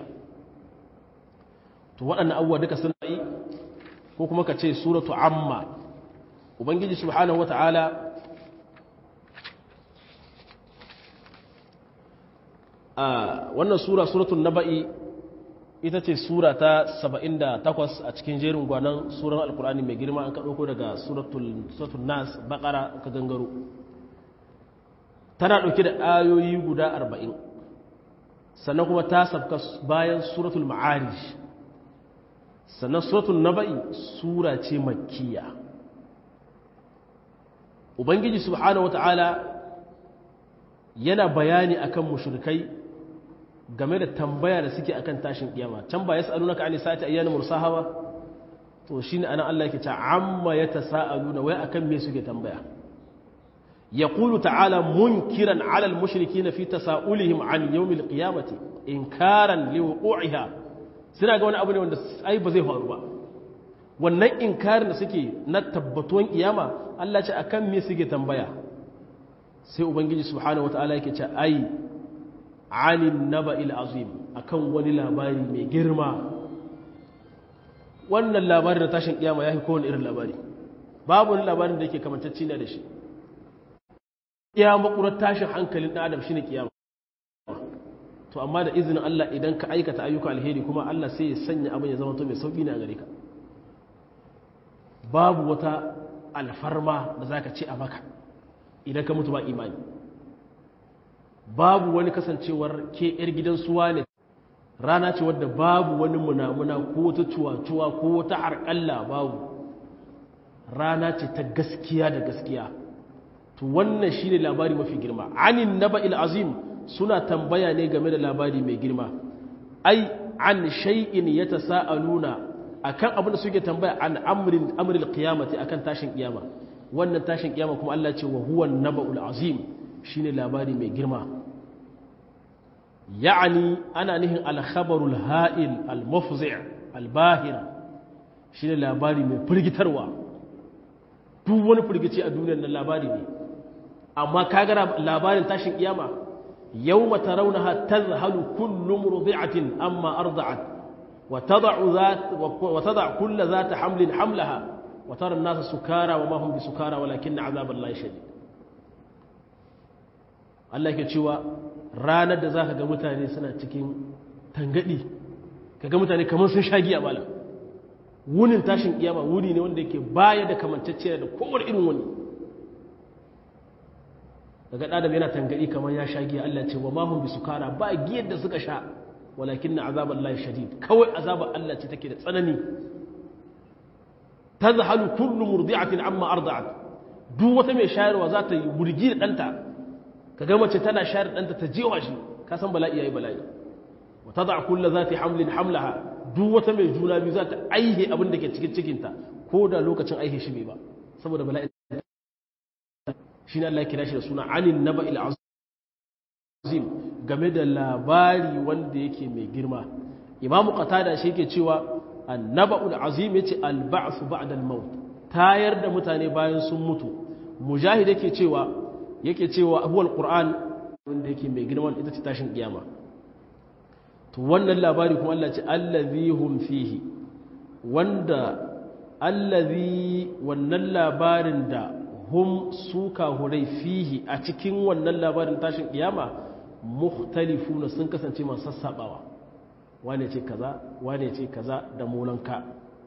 to waɗannan abubuwa duka suna yi ko kuma ka ce suratu amma ubangiji subhanahu wata'ala a wannan sura suratul naba'i ita ce sura ta 78 a cikin jerin gwanon suran alkur'ani mai girma an ka ɗauko daga suratul nas bakara ka gangaro tana ɗauke da ayoyi guda 40 sannan kuma ta sabka bayan suratul ma'arij sannan suratul naba'i sura ce makkiya ubangiji subhanahu wata'ala yana bayani akan mushrikai game da tambaya da suke akan tashin kiyama can ba yas'alunaka ani sa'ati ayyana mursaha ba to shine anan Allah yake ta amma yatasaaluna wai akan me suke tambaya yaqulu ta'ala munkiran 'ala al-mushrikeena fi tasa'ulihim 'an yawm al-qiyamati inkaran liwuqu'iha suna ga wani abu ne wanda ai ba zai faru ba wannan inkarin da suke na tabbatuwan kiyama Allah ce akan me suke tambaya sai ubangiji subhanahu wataala yake ce ai anin naba'il azim akan wani labari mai girma wannan labarin da tashin kiyama yafi kowane irin labari babu wani labarin da yake kamantacci ne da shi iya makurar tashin hankalin ɗan adam shine kiyama to amma da izinin Allah idan ka aikata ayyuka alheri kuma Allah sai ya sanya abin ya zama to mai sauki ne a gare ka babu wata alfarma da zaka ce a maka idan ka mutu ba imani babu wani kasancewar ke yar gidan suwa ne rana ce wadda babu wani munamuna ko wata cuwa-cuwa ko wata harƙalla babu rana ce ta gaskiya da gaskiya to wannan shine labari mafi girma anin naba'il azim suna tambaya ne game da labari mai girma ai an shay'in yatasaaluna akan abin da suke tambaya an amrin amril qiyamati akan tashin kiyama wannan tashin kiyama kuma Allah ce wa huwa naba'ul azim shine labari mai girma ya'ani ana nihin al-khabarul ha'il al-mufzi' al-bahir shine labari mai firgitarwa duk wani firgici a duniyar nan labari ne amma kaga labarin tashin kiyama yawma tarawnaha tadhhalu kullu murdi'atin amma arda'at wa tad'u zat wa tad'u kullu zat hamlin hamlaha wa tara an-nasa sukara wa ma hum bisukara walakinna 'adhaballahi shadid Allah yake cewa ranar da zaka ga mutane suna cikin tangadi kaga mutane kamar sun sha giya malam wunin tashin kiyama wuni ne wanda yake baya da kamantacce da kowane irin wani daga ɗadam yana tangadi kamar ya sha giya Allah ce wa mahun bi sukara ba giyar da suka sha walakin na azabar Allah shadid kawai azabar Allah ce take da tsanani ta zahalu kullu murdi'atin amma arda'at duk wata mai shayarwa za ta yi burgi da ɗanta ka ga mace tana shayar ɗanta ta jewa shi ka san bala'i yayi bala'i wa tad'a kullu zati hamlin hamlaha duk wata mai juna biyu za ta aihe abin da ke cikin cikinta ko da lokacin aihe shi bai ba saboda bala'in shi ne Allah ya kira shi da suna anin naba'il azim game da labari wanda yake mai girma imamu qatada shi yake cewa annaba'ul azim yace al-ba'th ba'da al-maut tayar da mutane bayan sun mutu mujahid yake cewa yake cewa huwa al-qur'an wanda yake mai girma ita ce tashin kiyama to wannan labari kuma Allah ce allazi hum fihi wanda allazi wannan labarin da hum suka hurai fihi a cikin wannan labarin tashin kiyama mukhtalifuna sun kasance masu sassabawa wane ce kaza wane ce kaza da molanka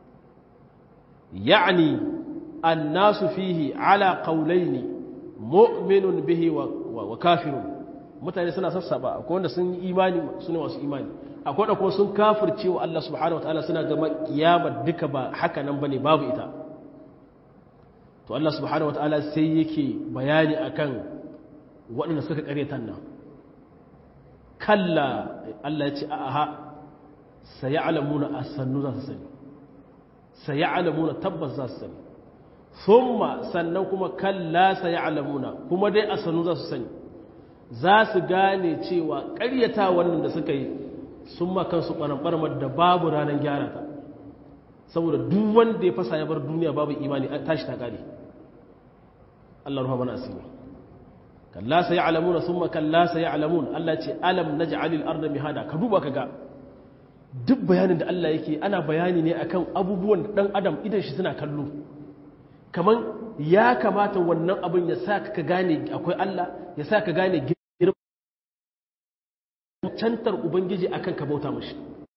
ya'ni annasu fihi ala qawlaini mu'minun bihi wa kafirun mutane suna sassaba akwai wanda sun yi imani su ne masu imani akwai wanda kuma sun kafirce wa Allah subhanahu wataala suna gama kiyama duka ba haka nan bane babu ita to Allah subhanahu wataala sai yake bayani akan waɗanda suka karyatan nan kalla Allah ya ce aha sayalamuna asannu za su sani sayalamuna tabbas za su sani thumma sannan kuma kalla sayalamuna kuma dai asannu za su sani za su gane cewa ƙaryata wannan da suka yi sun makansu ɓarɓarmar da babu ranar gyara ta saboda duk wanda ya fasa ya bar duniya babu imani an tashi ta gane Allah ruha mana asiri kalla sai ya'lamuna thumma kalla sai ya'lamun Allah ce alam naj'alil arda mihada ka duba kaga duk bayanin da Allah yake ana bayani ne akan abubuwan da dan adam idan shi suna kallo kaman ya kamata wannan abin ya sa ka gane akwai Allah ya sa ka gane cantar Ubangiji akan ka bauta mashi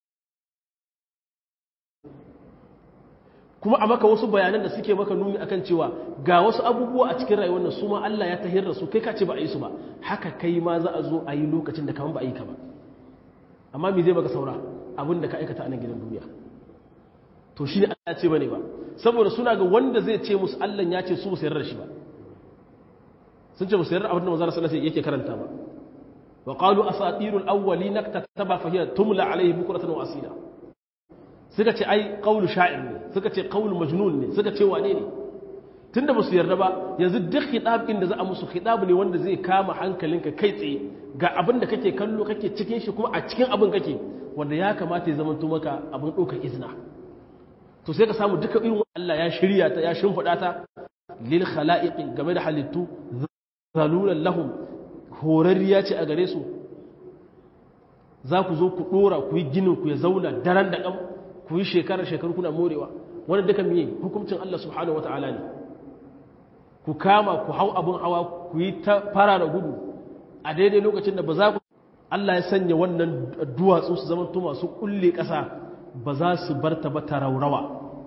kuma a maka wasu bayanan da suke maka nuni akan cewa ga wasu abubuwa a cikin rayuwar nan su ma Allah ya tahir da su kai ka ce ba a yi su ba haka kai ma za a zo a yi lokacin da kaman ba a yi ka ba amma me zai maka saura abin da ka aikata a nan gidan duniya to shi ne Allah ce bane ba saboda suna ga wanda zai ce musu Allah ya ce su ba su yarda da shi ba sun ce ba su yarda abin da manzo sallallahu alaihi yake karanta ba wa qalu asatirul awwalin kataba fa hiya tumla alaihi bukratan wa asila suka ce ai qawlu sha'ir ne suka ce qawlu majnun ne suka ce wane ne tunda ba su yarda ba yanzu duk khitab din da za a musu khitab ne wanda zai kama hankalinka kai tsaye ga abin da kake kallo kake cikin shi kuma a cikin abin kake wanda ya kamata ya zama maka abin ɗaukar izina to sai ka samu duka irin Allah ya shirya ta ya shimfiɗa ta lil khala'iqi game da halittu zalulan lahum horarriya ce a gare su za ku zo ku ɗora ku yi ginin ku ya zauna daren da ƙam ku yi shekarar shekaru kuna morewa wani duka miye hukuncin Allah subhanahu wata'ala ne ku kama ku hau abin hawa ku yi ta fara da gudu a daidai lokacin da ba za ku Allah ya sanya wannan duwatsu su zama masu kulle ƙasa ba za su bar ta ba ta raurawa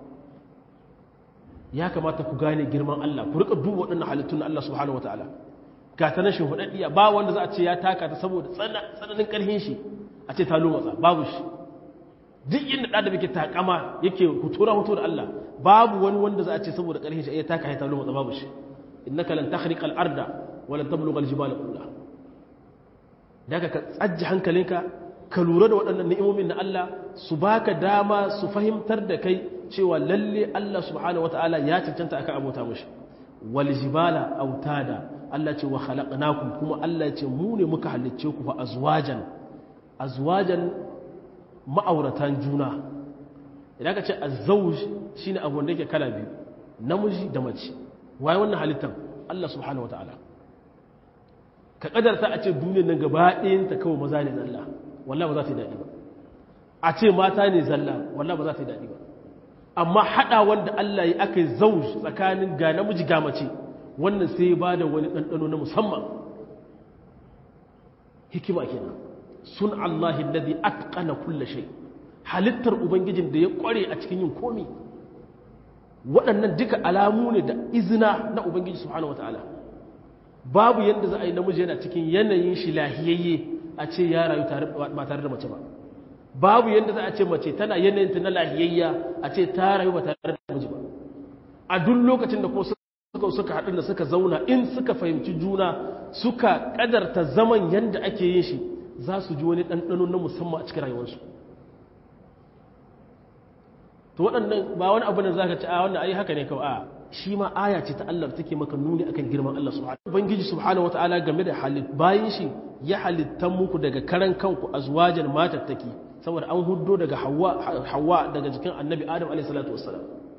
ya kamata ku gane girman Allah ku rika duba waɗannan halittun Allah subhanahu wataala ga ta nashin hudaddiya ba wanda za a ce ya taka ta saboda tsananin ƙarfin shi a ce ta lomatsa babu shi duk inda ɗan da muke takama yake hutura hutu da Allah babu wani wanda za a ce saboda ƙarfin shi ya taka ya ta lomatsa babu shi innaka lan takhriqa al-arda wa lan tablugha al-jibala kulla daga ka tsajji hankalinka ka lura da waɗannan ni'imomin na Allah su baka dama su fahimtar da kai cewa lalle Allah subhanahu wataala ya cancanta akan abota mushi wal jibala autada Allah ce wa khalaqnakum kuma Allah ce mu ne muka halicce ku fa azwajan azwajan ma'auratan juna idan ka ce azzauj shine abu wanda yake kala biyu namiji da mace waye wannan halittar Allah subhanahu wataala ka kadarta a ce duniyar nan gaba ɗayan ta kawai maza ne zalla wallahi ba za ta yi daɗi ba a ce mata ne zalla wallahi ba za ta yi daɗi ba amma haɗa wanda Allah ya aka yi zauj tsakanin ga namiji ga mace wannan sai ya bada wani ɗanɗano na musamman hikima kenan sun Allah alladhi atqana kulla shay halittar ubangijin da ya kware a cikin yin komi waɗannan duka alamu ne da izina na ubangiji subhanahu wataala babu yadda za a yi namiji yana cikin yanayin shi lahiyayye a ce ya rayu ba tare da mace ba babu yadda za a ce mace tana yanayinta na lahiyayya a ce ta rayu ba tare da namiji ba a duk lokacin da kuma suka suka haɗu da suka zauna in suka fahimci juna suka ƙadarta zaman yadda ake yin shi za su ji wani ɗanɗano na musamman a cikin rayuwarsu to waɗannan ba wani abu da za ka ci a wannan ayi haka ne kawai a shi ma aya ce ta Allah take maka nuni akan girman Allah subhanahu ubangiji subhanahu wataala game da halit bayin shi ya halittan muku daga karan kanku azwajan matattaki saboda an huddo daga hawa hawa daga jikin annabi adam alayhi salatu wassalam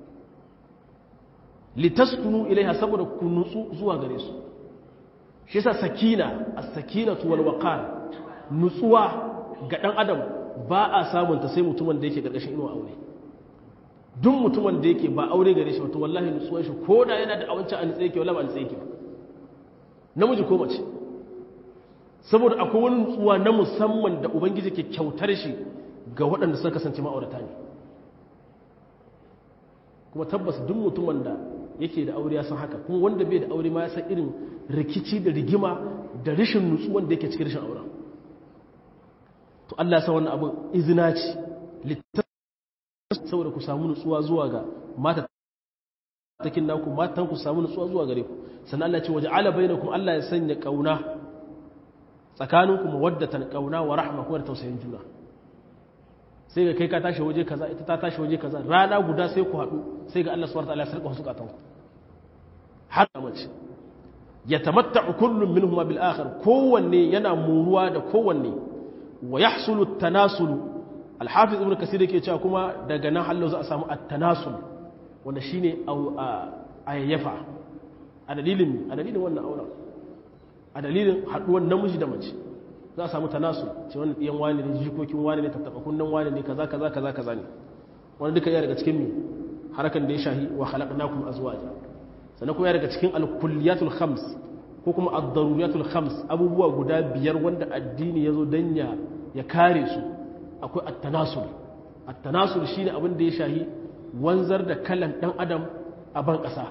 litaskunu ilaiha saboda ku nutsu zuwa gare su shi yasa sakina as-sakinatu wal waqar nutsuwa ga dan adam ba a samun ta sai mutumin da yake karkashin inuwa aure duk mutumin da yake ba aure gare shi wato wallahi nutsuwar shi ko da yana da awancin an tsaye ke wallahi ba an tsaye ke ba namiji ko mace saboda akwai wani nutsuwa na musamman da ubangiji ke kyautar shi ga waɗanda suka kasance ma'aurata ne kuma tabbas duk mutumin da yake da aure ya san haka kuma wanda bai da aure ma ya san irin rikici da rigima da rashin nutsuwan da yake cikin rashin auren to Allah ya sa wannan abin izina ce saboda ku samu nutsuwa zuwa ga mata takin naku matan ku samu nutsuwa zuwa gare ku sannan Allah ce waje ala bainakum Allah ya sanya kauna tsakaninku mawaddatan kauna wa rahma kuma da tausayin juna sai ga kai ka tashi waje kaza ita ta tashi waje kaza rana guda sai ku haɗu sai ga Allah subhanahu wa ta'ala ya sarƙa wasu katan ku har da mace yatamatta'u kullum minhum bil akhar kowanne yana muruwa da kowanne wa yahsulu at-tanasulu alhafiz ibn kasir yake cewa kuma daga nan hallo za a samu at-tanasul wanda shine ayyafa a dalilin a dalilin wannan auren a dalilin haduwar namiji da mace za a samu tanasul ce wannan diyan wani ne jikokin wani ne tattaba kunnan wani ne kaza kaza kaza kaza ne wanda duka ya daga cikin mi harakan da ya shahi wa khalaqnakum azwaja sannan kuma ya daga cikin al-kulliyatul khams ko kuma ad-daruriyatul khams abubuwa guda biyar wanda addini yazo dan ya ya kare su akwai attanasul attanasul shine abin da ya shahi wanzar da kalan dan adam a ban ƙasa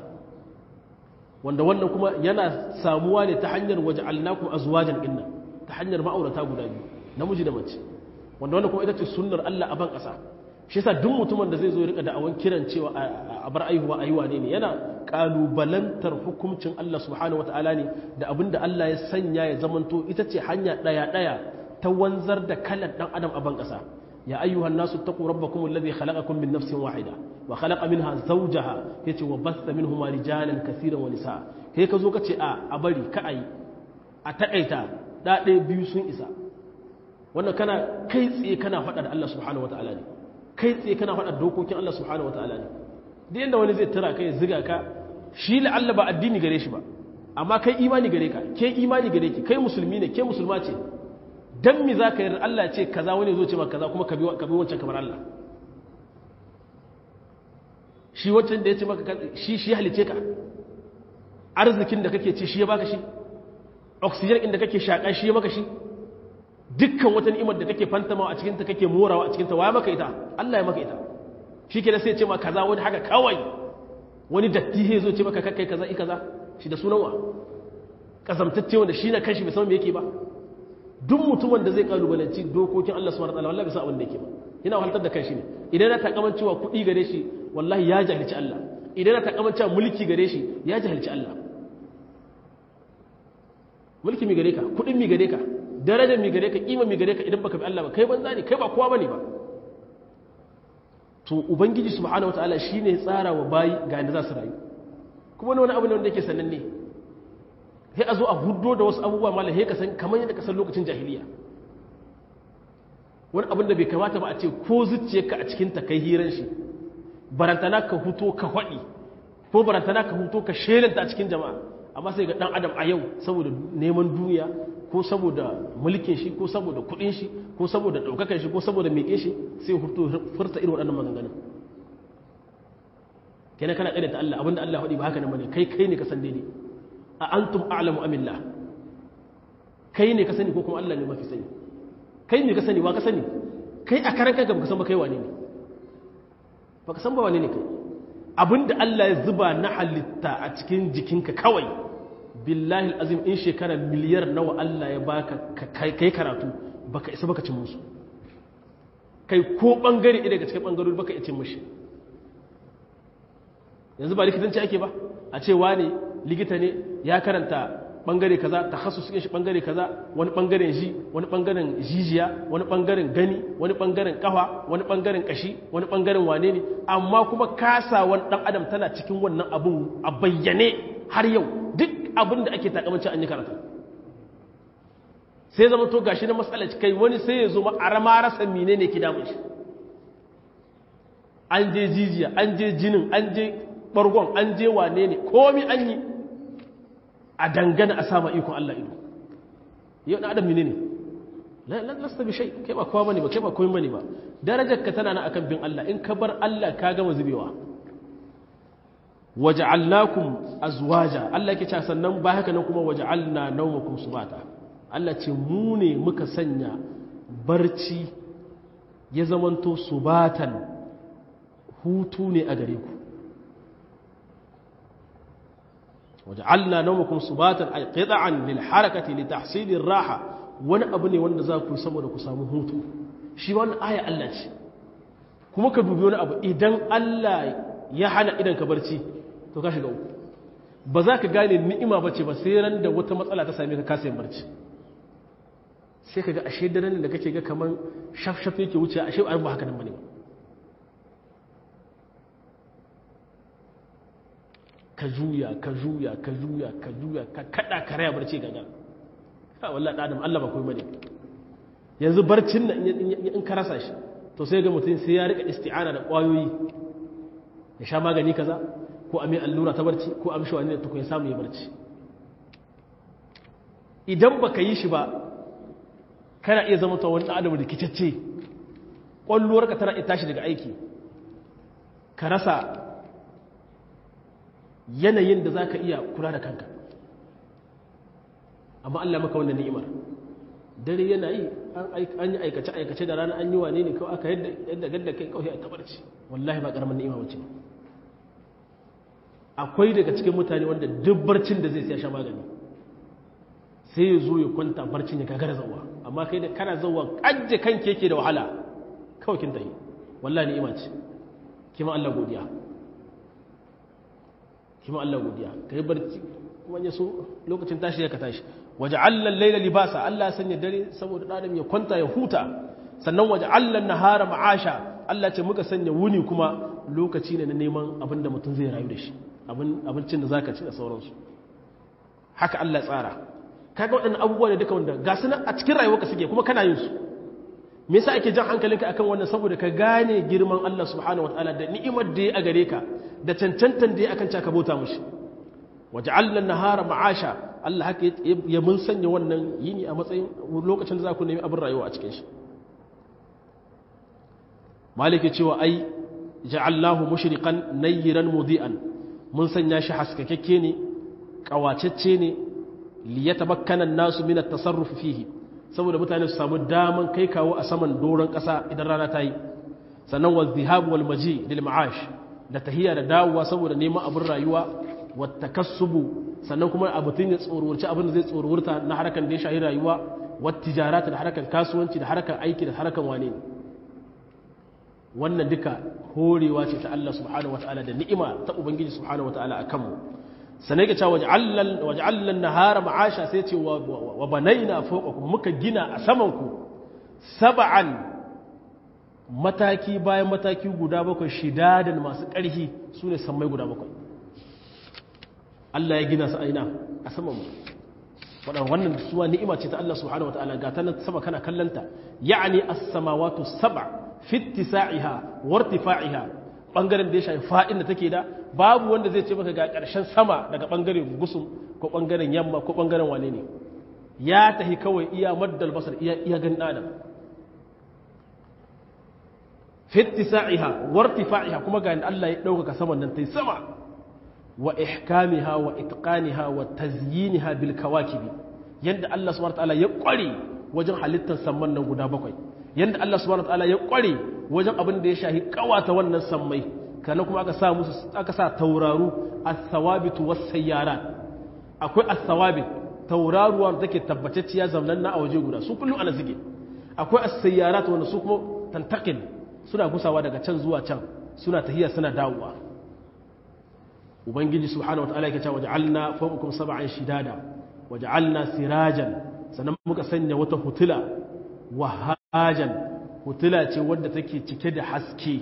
wanda wannan kuma yana samuwa ne ta hanyar waja'alnakum azwajan inna ta hanyar ma'aurata guda biyu namiji da mace wanda wannan kuma ita ce sunnar Allah a ban ƙasa shi yasa duk mutumin da zai zo rika da'awan kiran cewa a bar aihuwa aiwa ne ne yana kalubalantar hukuncin Allah subhanahu wataala ne da abin da Allah ya sanya ya zamanto ita ce hanya daya daya ta wanzar da kalan dan adam a ban kasa ya ayyuhan nasu taqu rabbakum alladhi khalaqakum min nafsin wahida wa khalaqa minha zawjaha yace wa basta minhuma rijalan kaseeran wa nisaa kai ka zo ka ce a a bari ka ayi a takaita da ɗaya biyu sun isa wannan kana kai tsaye kana faɗa da Allah subhanahu wataala ne kai tsaye kana faɗa dokokin Allah subhanahu wataala ne duk inda wani zai tura kai ziga ka shi la'alla ba addini gare shi ba amma kai imani gare ka ke imani gare ki kai musulmi ne ke musulma ce dan mi za ka yi Allah ce kaza wani zo ce ma kaza kuma ka bi wancan kamar Allah shi wancan da ya ce maka shi shi halice ka arzikin da kake ci shi ya baka shi oxygen inda kake shaƙa shi ya maka shi dukkan wata ni'imar da kake fantamawa a cikinta kake morawa a cikinta wa maka ita Allah ya maka ita shi ke da sai ce ma kaza wani haka kawai wani datti ya zo ce maka kakkai kaza i kaza shi da sunan wa kasamtacce wanda shi na kanshi bai san me yake ba duk mutumin da zai kalubalanci dokokin Allah subhanahu wataala wallahi bai san abin da yake ba yana wahaltar da kanshi ne idan na takaman cewa kuɗi gare shi wallahi ya jahilci Allah idan na takaman cewa mulki gare shi ya jahilci Allah mulki mi gare ka kuɗin mi gare ka darajar mi gare ka kima mi gare ka idan baka bi Allah ba kai banza ne kai ba kowa bane ba to ubangiji subhanahu wataala shine tsara wa bayi ga inda za su rayu kuma wani abu ne wanda yake sananne sai a zo a huddo da wasu abubuwa malam sai ka san kamar yadda ka san lokacin jahiliya wani abin da bai kamata ba a ce ko zuciyarka a cikin ta kai hiran shi barantana ka huto ka faɗi ko barantana ka huto ka shelanta a cikin jama'a amma sai ga dan adam a yau saboda neman duniya ko saboda mulkin shi ko saboda kudin shi ko saboda daukakan shi ko saboda meke shi sai furta irin waɗannan maganganun kenan kana ƙaryata Allah abinda Allah faɗi ba haka nan bane kai kai ne ka san daidai a antum a'lamu amillah kai ne ka sani ko kuma Allah ne mafi sani kai ne ka sani wa ka sani kai a karan kanka baka san ba kai wane ne baka san ba wane ne kai abinda Allah ya zuba na halitta a cikin jikinka kawai billahi azim in shekara miliyar nawa Allah ya baka kai karatu baka isa baka cin musu kai ko bangare ɗaya daga cikin bangarori baka cin mushi yanzu ba likitanci ake ba a ce wani likita ne ya karanta bangare kaza takhasus shi bangare kaza wani bangaren ji wani bangaren jijiya wani bangaren gani wani bangaren kafa wani bangaren kashi wani bangaren wane ne amma kuma kasawan dan adam tana cikin wannan abun a bayyane har yau duk abin da ake takamancin an yi karatu sai zama to gashi na matsalar kai wani sai ya zo ma a rama rasa mine ne ki damun shi an je jijiya an je jinin an je bargon an je wane ne komi an yi a dangana a sama ikon Allah ido yau na adam mine ne lasta bi shai kai ba kowa bane ba kai ba komai bane ba darajar ka tana na akan bin Allah in ka bar Allah ka gama zubewa waja'alnakum azwaja Allah yake cewa sannan ba haka nan kuma waja'alna nawmakum subata Allah ce mu ne muka sanya barci ya zamanto subatan hutu ne a gare ku waja'alna nawmakum subatan ay qita'an lil harakati li tahsilir raha wani abu ne wanda za ku saboda ku samu hutu shi wannan aya Allah ce kuma ka dubi wani abu idan Allah ya hana idan ka barci to ka shiga uku ba za ka gane ni'ima ba ce ba sai ran da wata matsala ta same ka kasa yin barci sai ka ga ashe daren da kake ga kamar shafshaf yake wuce ashe ba ba haka nan bane ba ka juya ka juya ka juya ka juya ka kada ka raya barci gaga ha wallahi adam Allah ba koyi bane yanzu barcin nan in ka rasa shi to sai ga mutum sai ya rika isti'ana da kwayoyi ya sha magani kaza ko a mai allura ta barci ko a mishi wani da tukun ya samu ya barci idan baka yi shi ba kana iya zama ta wani adam rikicacce ƙwalluwarka tana iya tashi daga aiki ka rasa yanayin da za ka iya kula da kanka amma Allah maka wannan ni'imar dare yana yi an yi aikace-aikace da rana an yi wane ne kawai aka yadda gadda kai kawai a tabarci wallahi ba ƙaramin ni'ima wace ba akwai daga cikin mutane wanda duk barcin da zai siya sha magani sai ya zo ya kwanta barcin ya gagara zauwa amma kai da kana zauwa kajje kan keke da wahala kawai kin tayi wallahi ni'ima ce kima Allah godiya kima Allah godiya kai barci kuma ya so lokacin tashi ya ka tashi waja'alna al-layla libasa Allah sanya dare saboda dan ya kwanta ya huta sannan waja'alna an-nahara ma'asha Allah ce muka sanya wuni kuma lokaci ne na neman abin da mutum zai rayu da shi abincin da za ka ci da sauransu haka Allah tsara kaga waɗannan abubuwa ne duka wanda ga su a cikin rayuwarka suke kuma kana yin su me yasa ake jan hankalinka akan wannan saboda ka gane girman Allah subhanahu wataala da ni'imar da ya a gare ka da cancantan da ya akan ka bauta mushi waja'alna an-nahara ma'asha Allah haka ya mun sanya wannan yini a matsayin lokacin da za ku nemi abin rayuwa a cikin shi malike cewa ai ja'allahu mushriqan nayran mudi'an mun sanya shi haskakakke ne kawacecce ne liyatabakkana nasu min at-tasarruf fihi saboda mutane su samu daman kai kawo a saman doron ƙasa idan rana ta yi sannan wa zihab wal maji lil ma'ash da tahiya da dawowa saboda neman abin rayuwa wa takassubu sannan kuma abutun ya tsorurci abin da zai tsorurta na harkan da ya shahi rayuwa wa tijarata da harkan kasuwanci da harkan aiki da harkan wane ne wannan duka horewa ce ta Allah subhanahu wataala da ni'ima ta ubangiji subhanahu wataala akan mu sanai ga cewa waj'allan nahara ma'asha sai ce wa banaina fawqakum muka gina a saman ku sab'an mataki bayan mataki guda bakwai shidadan masu ƙarfi sune sammai guda bakwai Allah ya gina su aina a saman mu wadannan wannan suwa ni'ima ce ta Allah subhanahu wataala ga ta nan sama kana kallanta ya'ni as-samawati sab'a fi ittisa'iha wa irtifa'iha bangaren da ya shafi fa'in da take da babu wanda zai ce maka ga ƙarshen sama daga bangaren gusum ko bangaren yamma ko bangaren wane ne ya tahi kawai iya maddal basar iya iya ganin adam fi ittisa'iha wa irtifa'iha kuma ga Allah ya dauka saman nan tai sama wa ihkamiha wa itqaniha wa tazyiniha bil kawakibi yanda Allah subhanahu wa ta'ala ya kware wajen halittar samman nan guda bakwai yanda Allah subhanahu wa ta'ala ya kware wajen abin da ya shahi kawata wannan sammai kana kuma aka sa musu aka sa tauraru as-sawabit was-sayyarat akwai as-sawabit tauraruwa da take tabbatacciya zamanan na a waje guda su kullum ana zige akwai as-sayyarat wanda su kuma tantakil suna gusawa daga can zuwa can suna tahiya suna dawowa ubangiji subhanahu wataala yake cewa waja'alna fawqakum sab'an shidada waja'alna sirajan sannan muka sanya wata hutula wahajan hutula ce wadda take cike da haske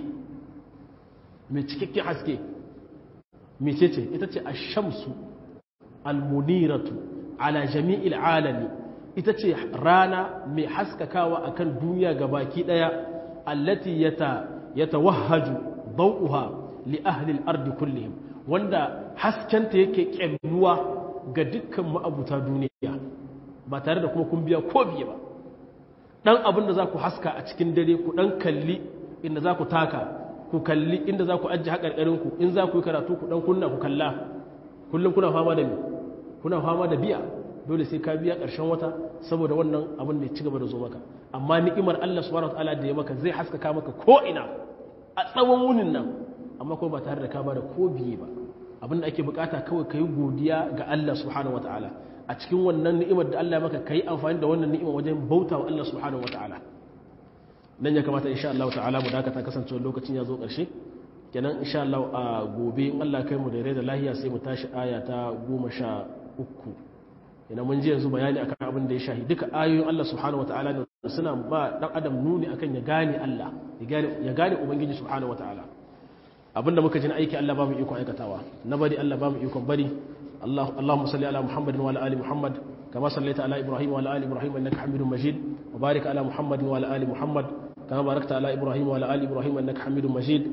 mai cikakken haske mece ce ita ce ashamsu almuniratu ala jami'il alami ita ce rana mai haskakawa akan duniya gabaki daya allati yata yatawahhaju dawuha li ahli al-ardi kullihim wanda haskenta yake kyalluwa ga dukkan ma'abuta duniya ba tare da kuma kun biya ko biye ba dan abin da za ku haska a cikin dare ku dan kalli inda za ku taka ku kalli inda za ku ajiye haƙarƙarinku in za ku yi karatu ku dan kunna ku kalla kullum kuna fama da me kuna fama da biya dole sai ka biya ƙarshen wata saboda wannan abin da ya ci gaba da zo maka amma ni'imar Allah subhanahu wataala da ya maka zai haskaka maka ko ina a tsawon wunin nan amma kuma ba tare da ka ba da ko biye ba abin da ake bukata kawai ka yi godiya ga Allah subhanahu wataala a cikin wannan ni'imar da Allah ya maka kai amfani da wannan ni'imar wajen bauta wa Allah subhanahu wataala nan ya kamata insha Allah ta'ala mu dakata kasancewa lokacin ya zo ƙarshe kenan insha Allah a gobe in Allah kai mu da rai da lahiya sai mu tashi aya ta goma sha uku kenan mun ji yanzu bayani akan abin da ya shahi duka ayoyin Allah subhanahu wataala ne suna ba dan adam nuni akan ya gane Allah ya gane ya gane ubangiji subhanahu wataala abinda muka ji na aiki Allah ba mu ikon aikatawa na bari Allah ba mu ikon bari اللهم صل على محمد وعلى ال محمد كما صليت على ابراهيم وعلى ال ابراهيم انك حميد مجيد وبارك على محمد وعلى ال محمد كما باركت على ابراهيم وعلى ال ابراهيم انك حميد مجيد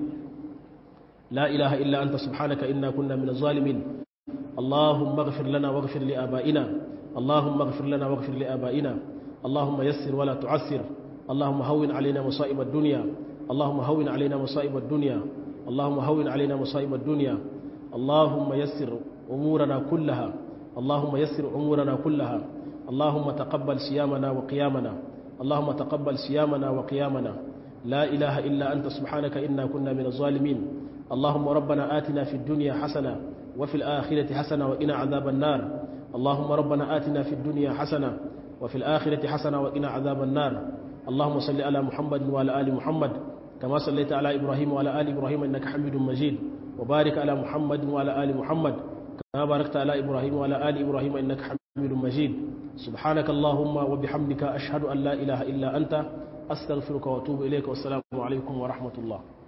لا اله الا انت سبحانك انا كنا من الظالمين اللهم اغفر لنا واغفر لابائنا اللهم اغفر لنا واغفر لابائنا اللهم يسر ولا تعسر اللهم هون علينا مصائب الدنيا اللهم هون علينا مصائب الدنيا اللهم هون علينا مصائب الدنيا اللهم يسر أمورنا كلها اللهم يسر أمورنا كلها اللهم تقبل صيامنا وقيامنا اللهم تقبل صيامنا وقيامنا لا إله إلا أنت سبحانك إنا كنا من الظالمين اللهم ربنا آتنا في الدنيا حسنة وفي الآخرة حسنة وإنا عذاب النار اللهم ربنا آتنا في الدنيا حسنة وفي الآخرة حسنة وإنا عذاب النار اللهم صل على محمد وعلى آل محمد كما صليت على إبراهيم وعلى آل إبراهيم إنك حميد مجيد وبارك على محمد وعلى آل محمد كما باركت على إبراهيم وعلى آل إبراهيم إنك حميد مجيد سبحانك اللهم وبحمدك أشهد أن لا إله إلا أنت أستغفرك وأتوب إليك والسلام عليكم ورحمة الله